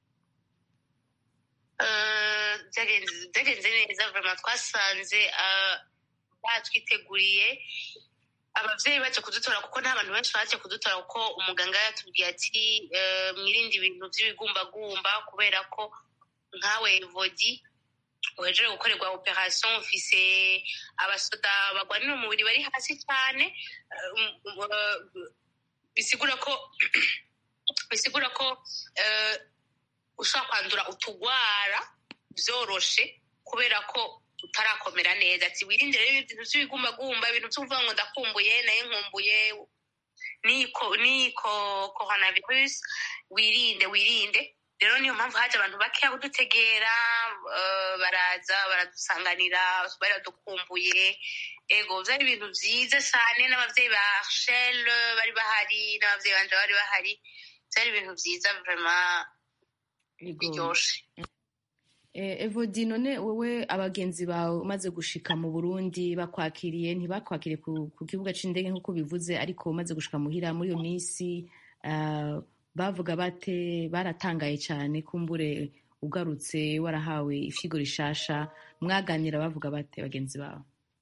Eh, byagenze byagenze neza vraiment twasanze eh, batwiteguriye abavyeyi baje kudutora kuko nta bantu benshi baje kudutora kuko umuganga yatubwiye ati eh, mwirinde ibintu vy'ibigumbagumba kubera ko nkawe vodi uhejeje gukorerwa operation ufise abasoda bagwanira umubiri bari hasi cyane eh, um- um- eh, bisigura ko bisigura ko eh, ushobora kwandura utugwara byoroshe kubera ko utarakomera neza ati wirinde rero ibintu by'ibigumbagumba ibintu byo kuvuga ngo ndakumbuye naye nkumbuye niko niko coronavirus wirinde wirinde rero niyo mpamvu haje abantu bakeya kudutegera eh, baraza baradusanganira baradukumbuye ego byari ibintu byiza cyane n'abavyeyi ba Rachel bari bahari n'abavyeyi banje bari bahari byari ibintu byiza vraiment Ego. biryoshe Eh, evodi none wowe abagenzi bawe umaze gushika mu burundi bakwakiriye ntibakwakiriye ku, ku kibuga c'indege nk'uko bivuze ariko umaze gushika muhira muri iyo minsi ah, bavuga bate baratangaye cyane kumbure ugarutse warahawe ifyigo rishasha mwaganira bavuga bate bagenzi bawe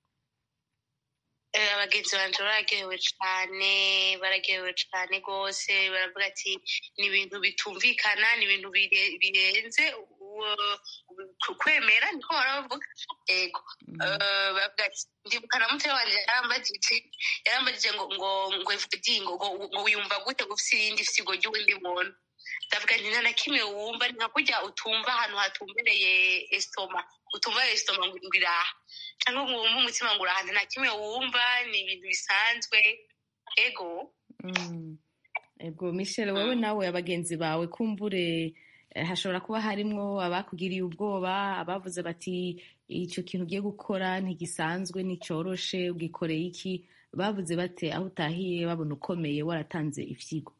Eh, abagenzi banje bararyohewe cane bararyohewe cane rwose baravuga ati ni ibintu bitumvikana ni ibintu bire- birenze uwo- ku- kwemera niko baravuga ego Eh, baravuga ati ndibuka na mutoya wanje yarambajije yarambajije ngo ngo ngo evudi ngo ngo ngo wiyumva gute ngo ufise irindi fyigo ry'uwundi muntu ndavuga nti nta na kimwe wumva ni nka kurya utumva ahantu hatumbereye estoma utumva estoma ngo ngo iraha cyangwa ngo wumve umutima ngo urahantu nta kimwe wumva ni ibintu bisanzwe ego Mm. ego michel wowe nawe abagenzi bawe kumbure eh, hashobora kuba harimwo abakugiriye ubwoba abavuze bati icyo kintu ugiye gukora ntigisanzwe nticoroshe ugikoreye iki bavuze bate aho utahiye babona ukomeye waratanze ifyigo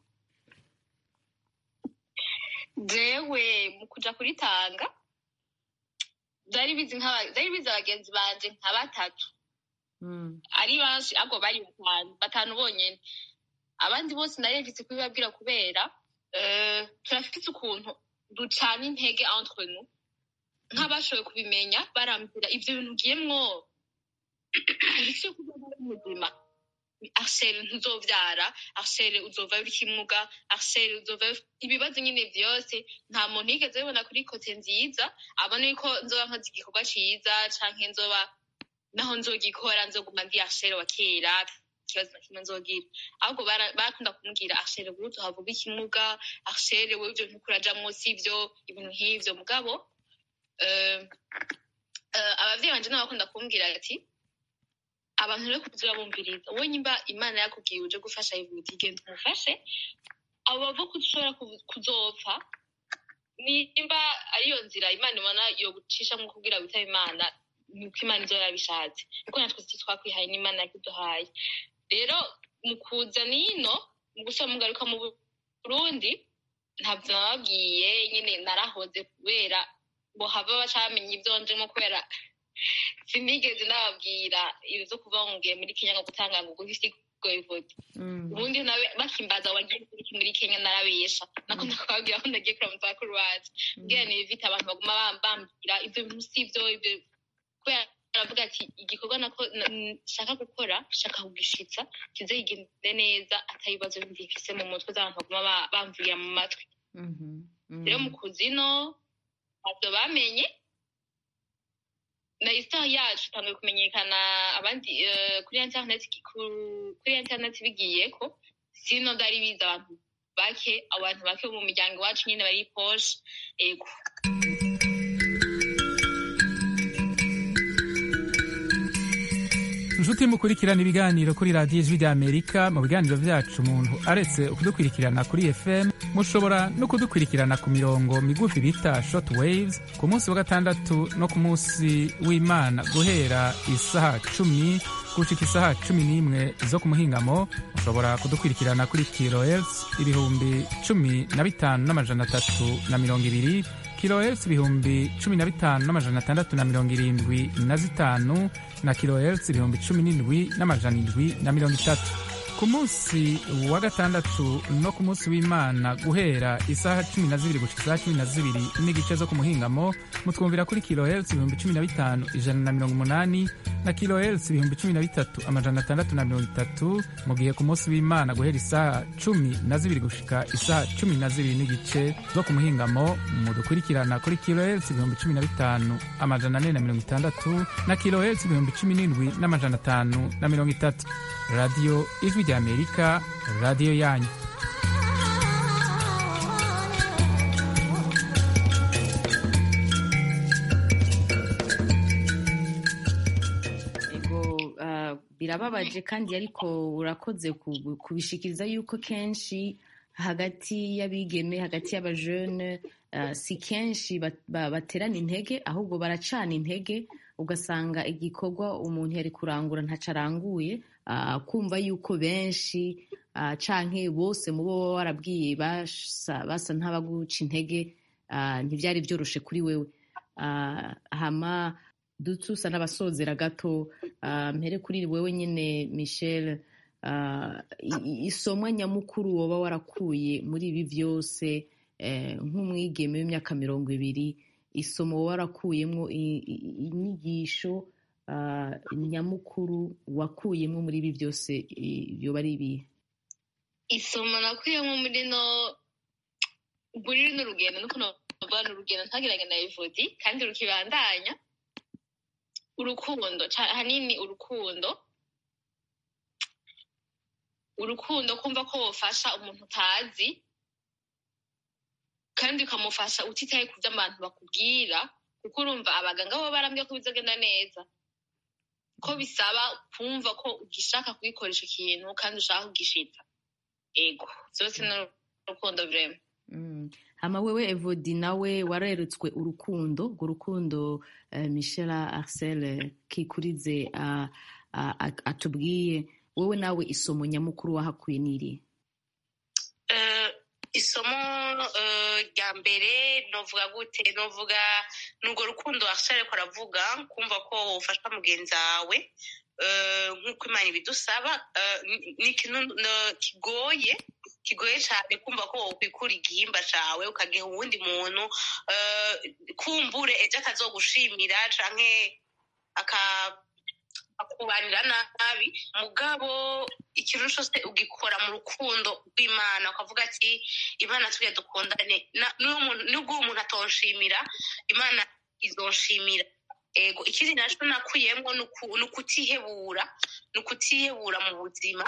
jewe mu kuja kuritanga byari bizi nk'aba- byari bizi abagenzi banje nka batatu Mm. ari benshi ahubwo bari batanu batanu bonyene abandi bose narevise kubibabwira kubera eh, turafite ukuntu ducana intege entre nous nk'abashoboye kubimenya barambwira ivyo bintu ugiyemwo uretse kuba uri muzima arsele ntuzovyara arsele uzova uri kimuga arsele uzova ibibazo nyine vyose nta muntu yigeze bibona kuri kote nziza abona yuko nzoba nkoze igikorwa ciza canke nzoba naho nzogikora nzoguma ndi arsele wa kera ikibazo na kimwe nzogira ahubwo bara- barakunda kumbwira arsele buri tuhavuga ikimuga arsele wewe ivyo ntukurajamwo sivyo ibintu nk'ivyo mugabo eh, eh, abavyeyi banje nabo bakunda kumbwira ati abantu rero kuza urabumviriza wowe nyimba imana yakubwiye uje gufasha ivuga genda umufashe abo bava ko ushobora ku- kuzopfa nimba ariyo nzira imana ibona yo gucisha nko kubwira witaba imana nuko imana izo yabishatse kuko natwe si twakwihaye n'imana yakiduhaye rero mu kuza nino mu gusaba mugaruka mu burundi ntabyo nababwiye nyine narahoze kubera ngo hava bacamenya ibyo njemo kubera sinigeze nababwira ibyo zo kuva ngiye muri kenya ngo gutanga ngo guhisi goivodi ubundi nawe bakimbaza wagiye muri kenya narabesha nako nakababwira ko ndagiye kuramutsa bakuru bacu mbwira ni ibivita abantu baguma bambwira ibyo bintu si ibyo ibyo kubera aravuga ati igikorwa nako nshaka gukora shaka kugishitsa kize kigende neza atabibazo bindi mfise mu mutwe z'abantu baguma bamvira mu matwi rero mu kuzino ntabyo bamenye na isitari yacu itangiye kumenyekana abandi kuri interineti kuri interineti bigiye ko sino byari biza abantu bake abantu bake bo mu miryango iwacu nyine bari poshe ego inshuti mukurikirana ibiganiro kuri radiyo ijwi ry'amerika mu biganiro byacu umuntu aretse kudukurikirana kuri fm mushobora no kudukurikirana ku mirongo migufi bita short waves ku munsi wa gatandatu no ku munsi w'imana guhera isaha cumi gushika isaha cumi n'imwe zo ku muhingamo mushobora kudukurikirana kuri kilohertz ibihumbi cumi na bitanu n'amajana atatu na mirongo ibiri kilohertz ibihumbi cumi na bitanu n'amajana atandatu na mirongo irindwi na zitanu na kilohertz ibihumbi cumi n'indwi n'amajana indwi na mirongo itatu ku munsi wa gatandatu no ku munsi w'imana guhera isaha cumi na zibiri gushika isaha cumi na zibiri n'igice zo ku muhingamo mutwumvira kuri kilohertz ibihumbi cumi na bitanu ijana na mirongo umunani na kilohertz ibihumbi cumi na bitatu amajana atandatu na mirongo itatu mu gihe ku munsi w'imana guhera isaha cumi na zibiri gushika isaha cumi na zibiri n'igice zo ku muhingamo mudukurikirana kuri kilohertz ibihumbi cumi na bitanu amajana ane na mirongo itandatu na kilohertz ibihumbi cumi n'indwi n'amajana atanu na mirongo itatu radiyo ijwi ry'amerika radiyo yanyu birababaje kandi ariko urakoze kubishikiriza yuko kenshi hagati y'abigeme hagati y'abajene si kenshi baterana intege ahubwo baracana intege ugasanga igikorwa umuntu yari kurangura ntaco aranguye kumva yuko benshi canke bose mu bo baba warabwiye basa nk'abaguca intege ntibyari byoroshe kuri wewe hama dutusa n'abasozera gato mpere kuri wewe nyine michel isomwa nyamukuru woba warakuye muri ibi byose nk'umwigeme w'imyaka mirongo ibiri isomo woba warakuyemo inyigisho nyamukuru wakuyemo muri ibi byose byoba ari ibihe isomo nakuyemo muri no muri runo rugendo nuko navuga ni urugendo ntagiranye na evodi kandi rukibandanya urukundo hanini urukundo urukundo kumva ko wofasha umuntu utazi kandi ukamufasha utitaye ku byo abantu bakubwira kuko urumva abaganga bo barambwiye ko bizagenda neza ko bisaba kumva ko ugishaka kugikoresha ikintu kandi ushaka kugishita ego byose ni urukundo vrema hama wewe evodi nawe warerutswe urukundo urwo rukundo michela arcel kikurize atubwiye wowe nawe isomo nyamukuru wahakuye n'iri isomo rya mbere novuga gute novuga ni urwo rukundo arcel ariko aravuga kumva ko ufasha mugenzi wawe nk'uko imana ibidusaba ni ikintu kigoye kigoye cyane kumva ko wokwikura igihimba cyawe ukagiha uwundi muntu kumbure ejo akazogushimira canke akubanira nabi mugabo ikintu cyose ugikora mu rukundo rw'imana ukavuga ati imana tujye dukundane nubwo umuntu atonshimira imana izonshimira ego ikindi nacyo nakuyemo ni ukutihebura ni ukutihebura mu buzima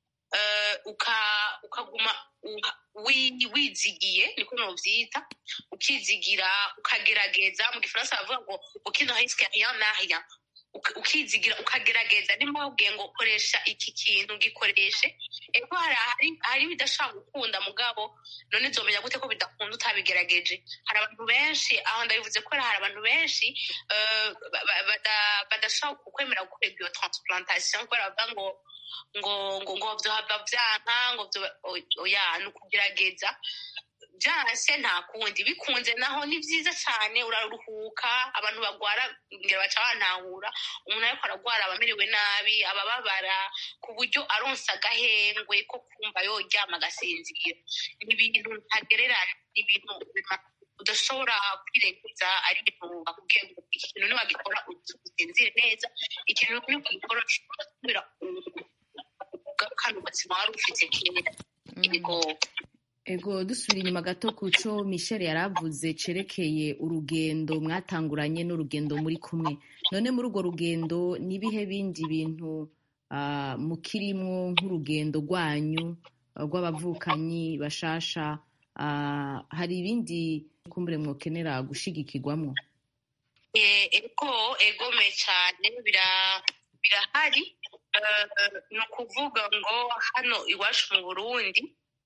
ukaguma wizigiye niko nubyita ukizigira ukagerageza mu gifaransa bavuga ngo ukino risike rien na rien uka- ukizigira ukagerageza nimba wabwiye ngo koresha iki kintu gikoreshe eko hari hari- hari ibidashobora gukunda mugabo none nzomenya gute ko bidakunda utabigerageje hari abantu benshi aho ndabivuze ko hari abantu benshi eh, ba- ba- bada- badashobora kukwemera gukorerwa iyo transplantation kubera bavuga ngo ngo ngo ngo vyohava vyanka ngo vyo- o- oya ni ukugerageza byanse nta kundi bikunze naho ni byiza cyane uraruhuka abantu bagwara ngero baca bantahura umuntu ariko aragwara aba amerewe nabi abababara ku buryo aronsa agahengwe ko kumva yoryama agasinzira ni ibintu ntagererana ni ibintu bima- udashobora kwirenguza ari ibintu bakubwiye ngo iki kintu niwagikora usinzire neza ikintu niwagikora ushobora gusubira ugarukana ubuzima wari ufite kera yego ego dusubira inyuma gato ku cyo michel yari avuze cerekeye urugendo mwatanguranye n'urugendo muri kumwe none muri urwo rugendo n'ibihe bindi bintu ah, mukirimwo nk'urugendo rwanyu ah, rw'abavukanyi bashasha ah, hari ibindi kumbure mwokenera gushigikirwamwo Eh, ego egome cyane bira- birahari Eh, ni ukuvuga ngo hano iwacu mu burundi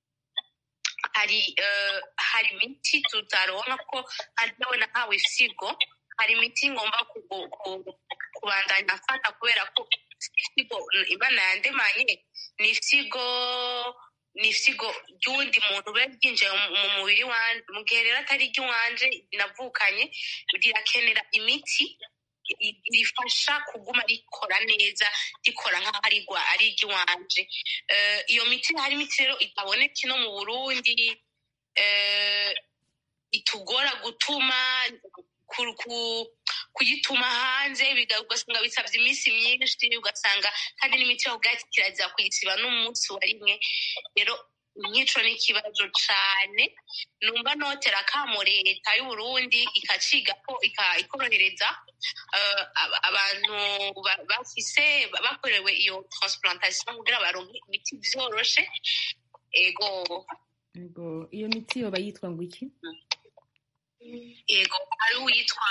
hari eh, hari imiti tutaronka ko nawe nahawe isigo hari imiti ngomba kugu- ku- kubandanya afata kubera ko isigo imana yandemanye ni isigo ni isigo ry'uwundi muntu biba ryinjiye mu mu mubiri wanje mu gihe rero atari iry'iwanje navukanye rirakenera imiti i- rifasha kuguma rikora neza rikora nk'aho ari rwa- ari iry'iwanje Eh, iyo miti hari imiti rero itaboneka ino mu burundi eh, itugora gutuma ku- ku- kuyituma hanze biga- ugasanga bisabye iminsi myinshi ugasanga kandi n'imiti yo ubwatsi kirazira kuyisiba n'umunsi wa rimwe rero nk'ico ni ikibazo cane numva notera akamo leta y'uburundi ikaciga ko ika- ikorohereza eh, aba- abantu ba- bafise bakorewe iyo transplantation kugira baronke imiti vyoroshe ego ego iyo miti yoba yitwa ngo iki yego hari uwitwa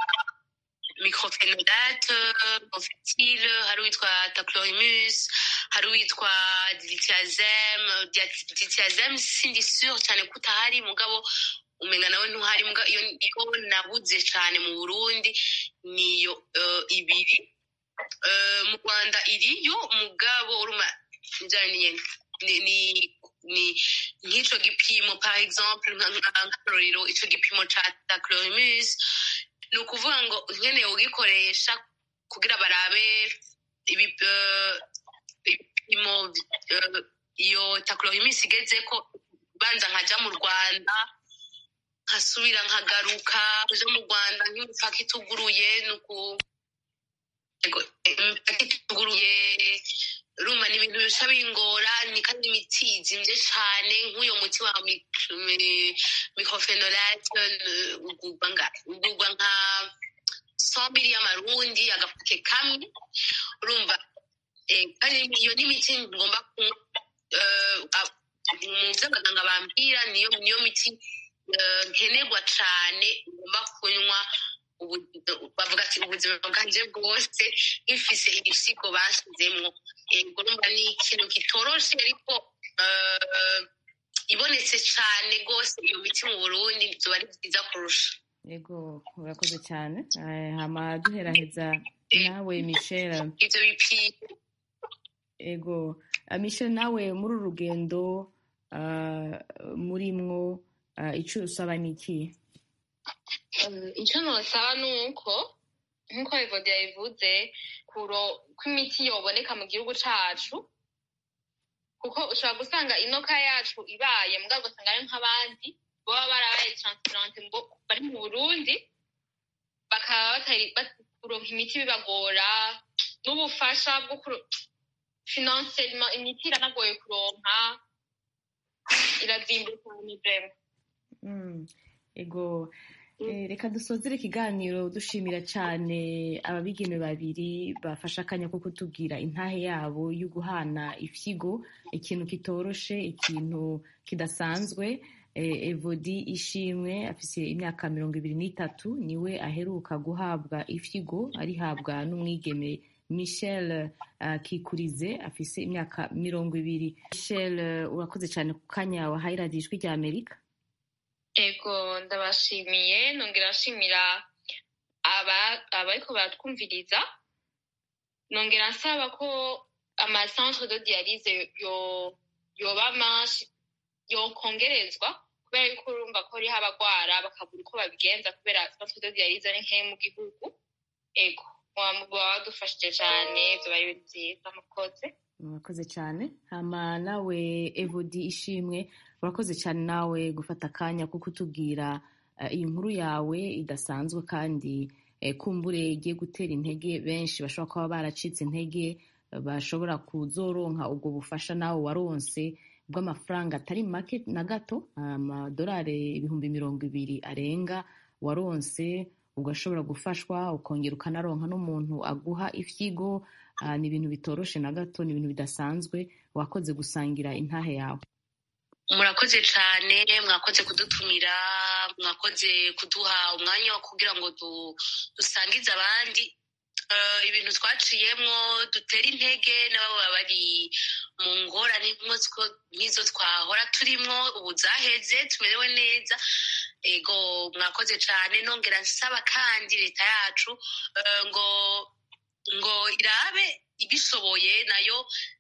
microphenolate confetil hari uwitwa taclorimus hari uwitwa dilithiazem dilithiazem sindi sure cyane ko utahari mugabo umenga nawe ntuhari muga iyo iyo nabuze cyane mu burundi niyo eh, ibiri Eh, mu rwanda iriyo mugabo uruma njyana nyene ni ni ni nk'ico gipimo par exemple nka- nka- nk'akarorero ico gipimo ca taclorimus ni ukuvuga ngo nkeneye ugikoresha kugira barabe ibi- eh, ibipimo eh, iyo taclorimus igeze ko banza nkaja mu rwanda nkasubira nkagaruka kuja mu rwanda nk'imipaka ituguruye ni uku Ego, imipaka ituguruye urumva ni ibintu bica bingora ni kandi imiti izimvye cane nk'uyo muti wa microphenolate ugurwa ngahe ugurwa nka somiri y'amarundi agafuke kamwe urumva eh, kandi iyo ni imiti ngomba kunywa eh, a- mu vyo abaganga bambwira niyo niyo miti eh, nkenerwa cane ngomba kunywa ubu- bavuga ati ubuzima bwanje bwose nkifise ibisigo bashyizemwo ego urumva ni ikintu kitoroshe ariko eh, ibonetse cane rwose iyo miti mu burundi zoba ari vyiza kurusha ego urakoze cyane Eh, hama duheraheza nawe michel ivyo bipimo ego Ah, michel nawe muri uru rugendo ah, murimwo ah, ico usaba ni iki Eh, icyo nosaba ni uko nk'uko evodi yabivuze kuro ko imiti yoboneka mu gihugu cacu kuko ushobora gusanga inoka yacu ibaye mugabo ugasanga ari nk'abandi baba barabaye transplante ngo bari mu burundi bakaba batari bat- kuronka imiti bibagora n'ubufasha bwo kuro- financement imiti iranagoye kuronka irazimba cyane vrema Mm, ego Eh, reka dusozere ikiganiro dushimira cyane ababigeme babiri bafashe akanya ko kutubwira intahe yabo yo guhana ifyigo ikintu kitoroshe ikintu kidasanzwe evodi ishimwe afise imyaka mirongo ibiri n'itatu niwe aheruka guhabwa ifyigo arihabwa n'umwigeme michel kikurize afise imyaka mirongo ibiri michel urakoze cyane ku kanya wahaye radiyo ijwi rya amerika ego ndabashimiye nongera nshimira abariko baratwumviriza nongera nsaba ko amacentre de dialyse yoba menshi yokongerezwa kubera yuko urumva ko hariho abagwara bakabura uko babigenza kubera centre de dialyse ari nkeya mu gihugu ego baba badufashije cyane vyoba ari ibintu vyiza mukoze murakoze cyane hama nawe evodi ishimwe urakoze cyane nawe gufata akanya ko kutubwira iyi nkuru yawe idasanzwe kandi kumbure igiye gutera intege benshi bashobora kuba baracitse intege bashobora kuzoronka ubwo bufasha nawe waronse bw'amafaranga atari make na gato amadolari ibihumbi mirongo ibiri arenga waronse ugashobora gufashwa ukongera ukanaronka n'umuntu aguha ifyigo ni ibintu bitoroshe na gato ni ibintu bidasanzwe wakoze gusangira intahe yawe murakoze cyane mwakoze kudutumira mwakoze kuduha umwanya wo kugira ngo dusangize abandi ibintu twaciyemo dutere intege n'ababa bari mu ngorane nk'izo twahora turimo ubu zaheze tumerewe neza ego mwakoze cyane nongera nsaba kandi leta yacu ngo ngo irabe ibishoboye nayo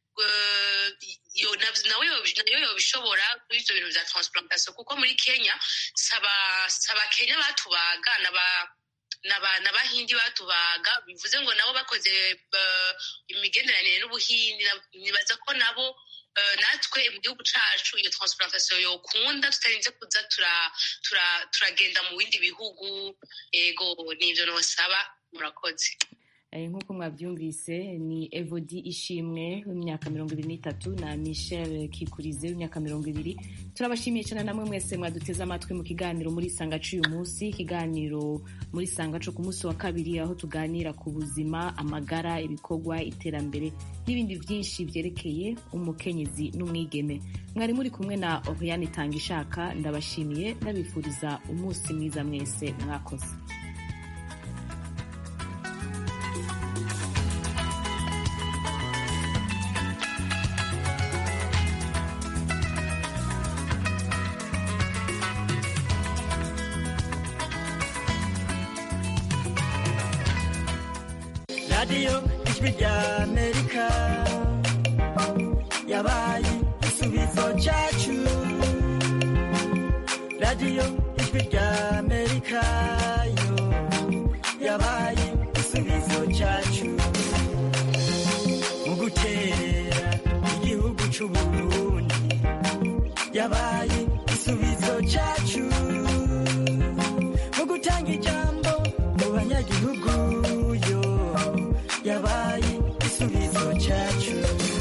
nawe nayo yobishobora kuri ibyo bintu bya transplantation kuko muri kenya saba kenya batubaga n'abahindi batubaga bivuze ngo nabo bakoze imigenderanire n'ubuhindi nibaza ko nabo natwe mu gihugu cyacu iyo transplantation yokunda tutarinze kuza turagenda mu bindi bihugu ego nibyo nosaba murakoze nk'uko mwabyumvise ni evodi ishimwe w'imyaka mirongo ibiri n'itatu na michel kikurize w'imyaka mirongo ibiri turabashimiye cyane namwe mwese mwaduteze amatwi mu kiganiro muri sanga cy'uyu munsi ikiganiro muri sanga cyo ku munsi wa kabiri aho tuganira ku buzima amagara ibikorwa iterambere n'ibindi byinshi byerekeye umukenyezi n'umwigeme mwari muri kumwe na oriyani itanga ishaka ndabashimiye ndabifuriza umunsi mwiza mwese mwakoze radiyo ijwi rya amerika yabaye igisubizo cyacu radiyo ijwi rya amerika yo yabaye igisubizo cyacu mu guterera igihugu cy'uburundi yabaye igisubizo cyacu mu gutanga ijambo mu banyagihugu yo yabaye igisubizo cyacu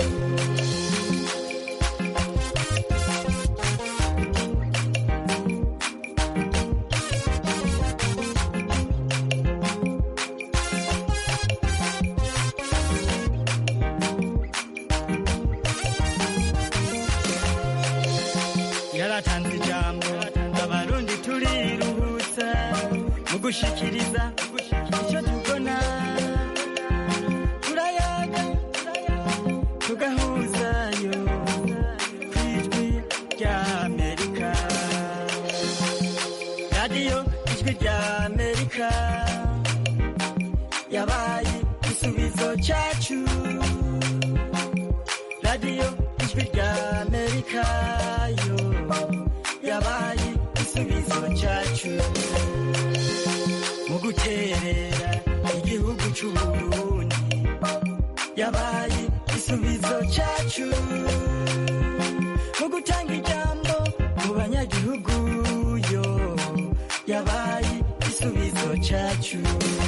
yaratanze ijambo abarundi turiruhutsa mu gushikiriza icyo tubona turayaga tugahuzayo ku ijwi rya amerika radiyo ijwi rya amerika yabaye igisubizo cyacu radiyo ijwi rya amerika yo yabaye igisubizo cyacu mu guterera igihugu cy'uburundi yabaye igisubizo cyacu mu gutanga ijambo mu banyagihugu yo yabaye igisubizo cyacu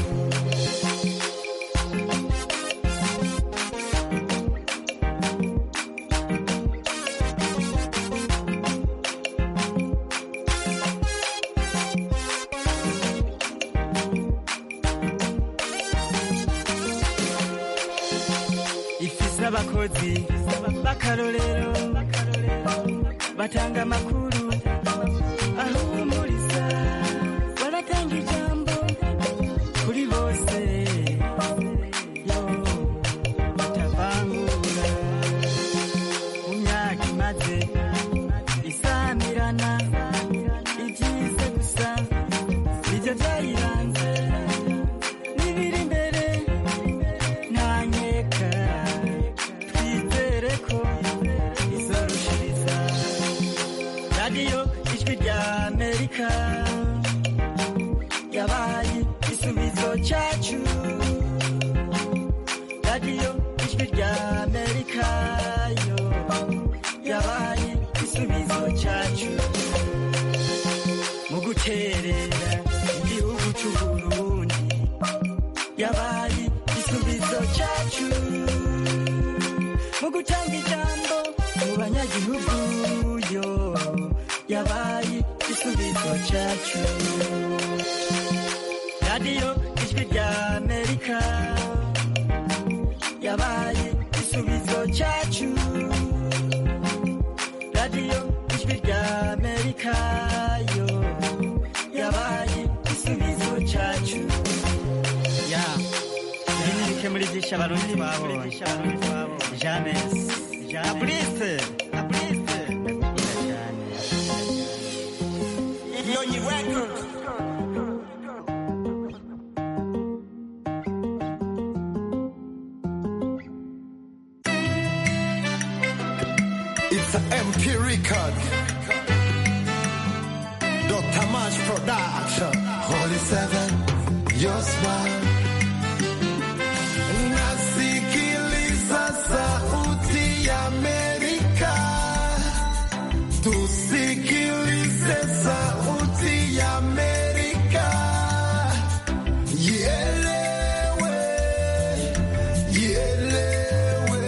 ifise abakozi b'akarorero batanga amakuru ikaze yo itavangura mu myaka imaze isamirana ibyize gusa nibyo byayiranze n'ibiri imbere ntanyeka twizere ko izorushiriza radiyo ijwi rya amerika yabaye igisubizo cyacu radiyo ijwi rya amerika yo yabaye igisubizo cyacu mu guterera igihugu cy'uburundi yabaye igisubizo cyacu mu gutanga ijambo mu banyagihugu yo yabaye igisubizo cyacu radiyo ijwi rya amerika yabaye igisubizo cyacu radiyo ijwi rya amerika yo yabaye igisubizo cyacu ya ibi ni bike muri byinshi abarundi babonye james na burise na burise ndakunda cyane nyonyi record It's an MP record. Dr. Mash Production. Holy Seven, your smile. Nasikiliza sauti ya Amerika. Tusikilize sauti ya Amerika. Ielewe, ielewe.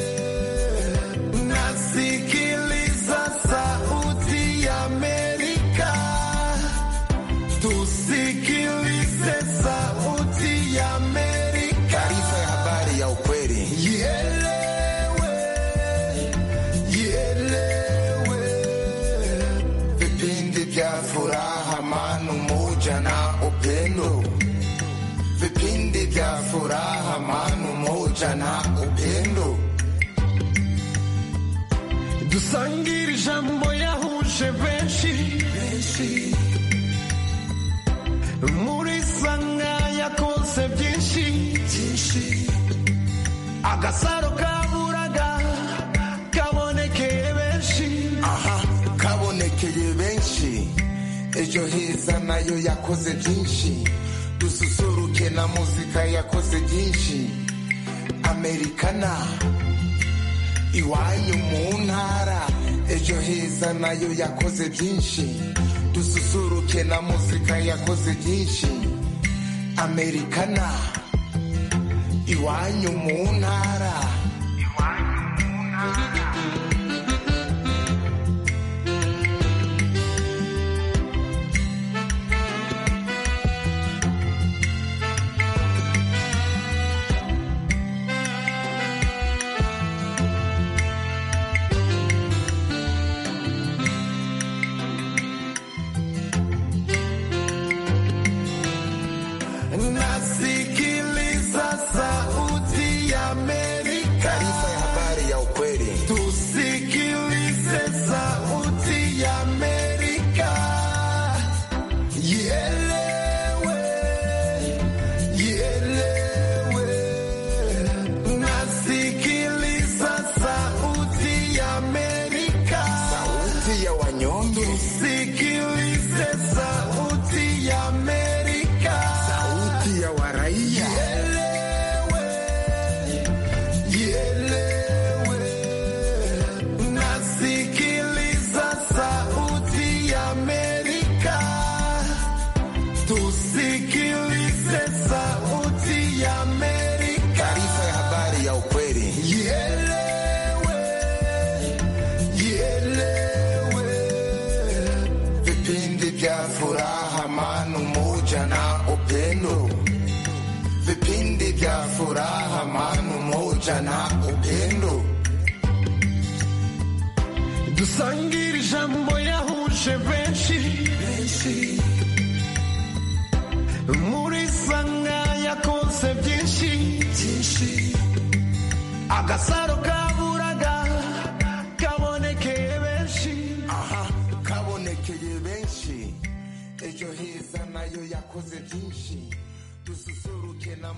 Nasikiliza sauti ya Amerika. Tusikilize sauti ya Amerika. Taarifa ya habari ya ukweli. Ielewe, ielewe. Vipindi vya furaha, amani, umoja na upendo. Vipindi vya furaha, amani, umoja na upendo. dusangire ijambo yahuje benshi muri sanga yakoze byinshi agasaro kaburaga kabonekeye benshi aha kabonekeye benshi ejo heza nayo yakoze byinshi dususuruke na muzika yakoze byinshi amerikana iwanyu mu ntara ejo heza nayo yakoze byinshi dususuruke na muzika yakoze byinshi amerikana iwanyu mu ntara nasikiliza sauti ya Amerika. Taarifa ya habari ya ukweli. Tusikilize sauti ya Amerika. Ielewe, ielewe. Nasikiliza sauti ya Amerika. Sauti ya wanyonge. Tusikilize sauti ya Amerika. Sauti ya waraia. Nasikiliza sauti ya Amerika. Tusikilize sauti ya Amerika. Taarifa ya habari ya ukweli. Ielewe, ielewe. Vipindi vya furaha, amani, umoja na upendo. Vipindi vya furaha, amani, umoja na upendo. dusangire ijambo yahuje benshi muri sanga yakoze byose byinshi byinshi agasaro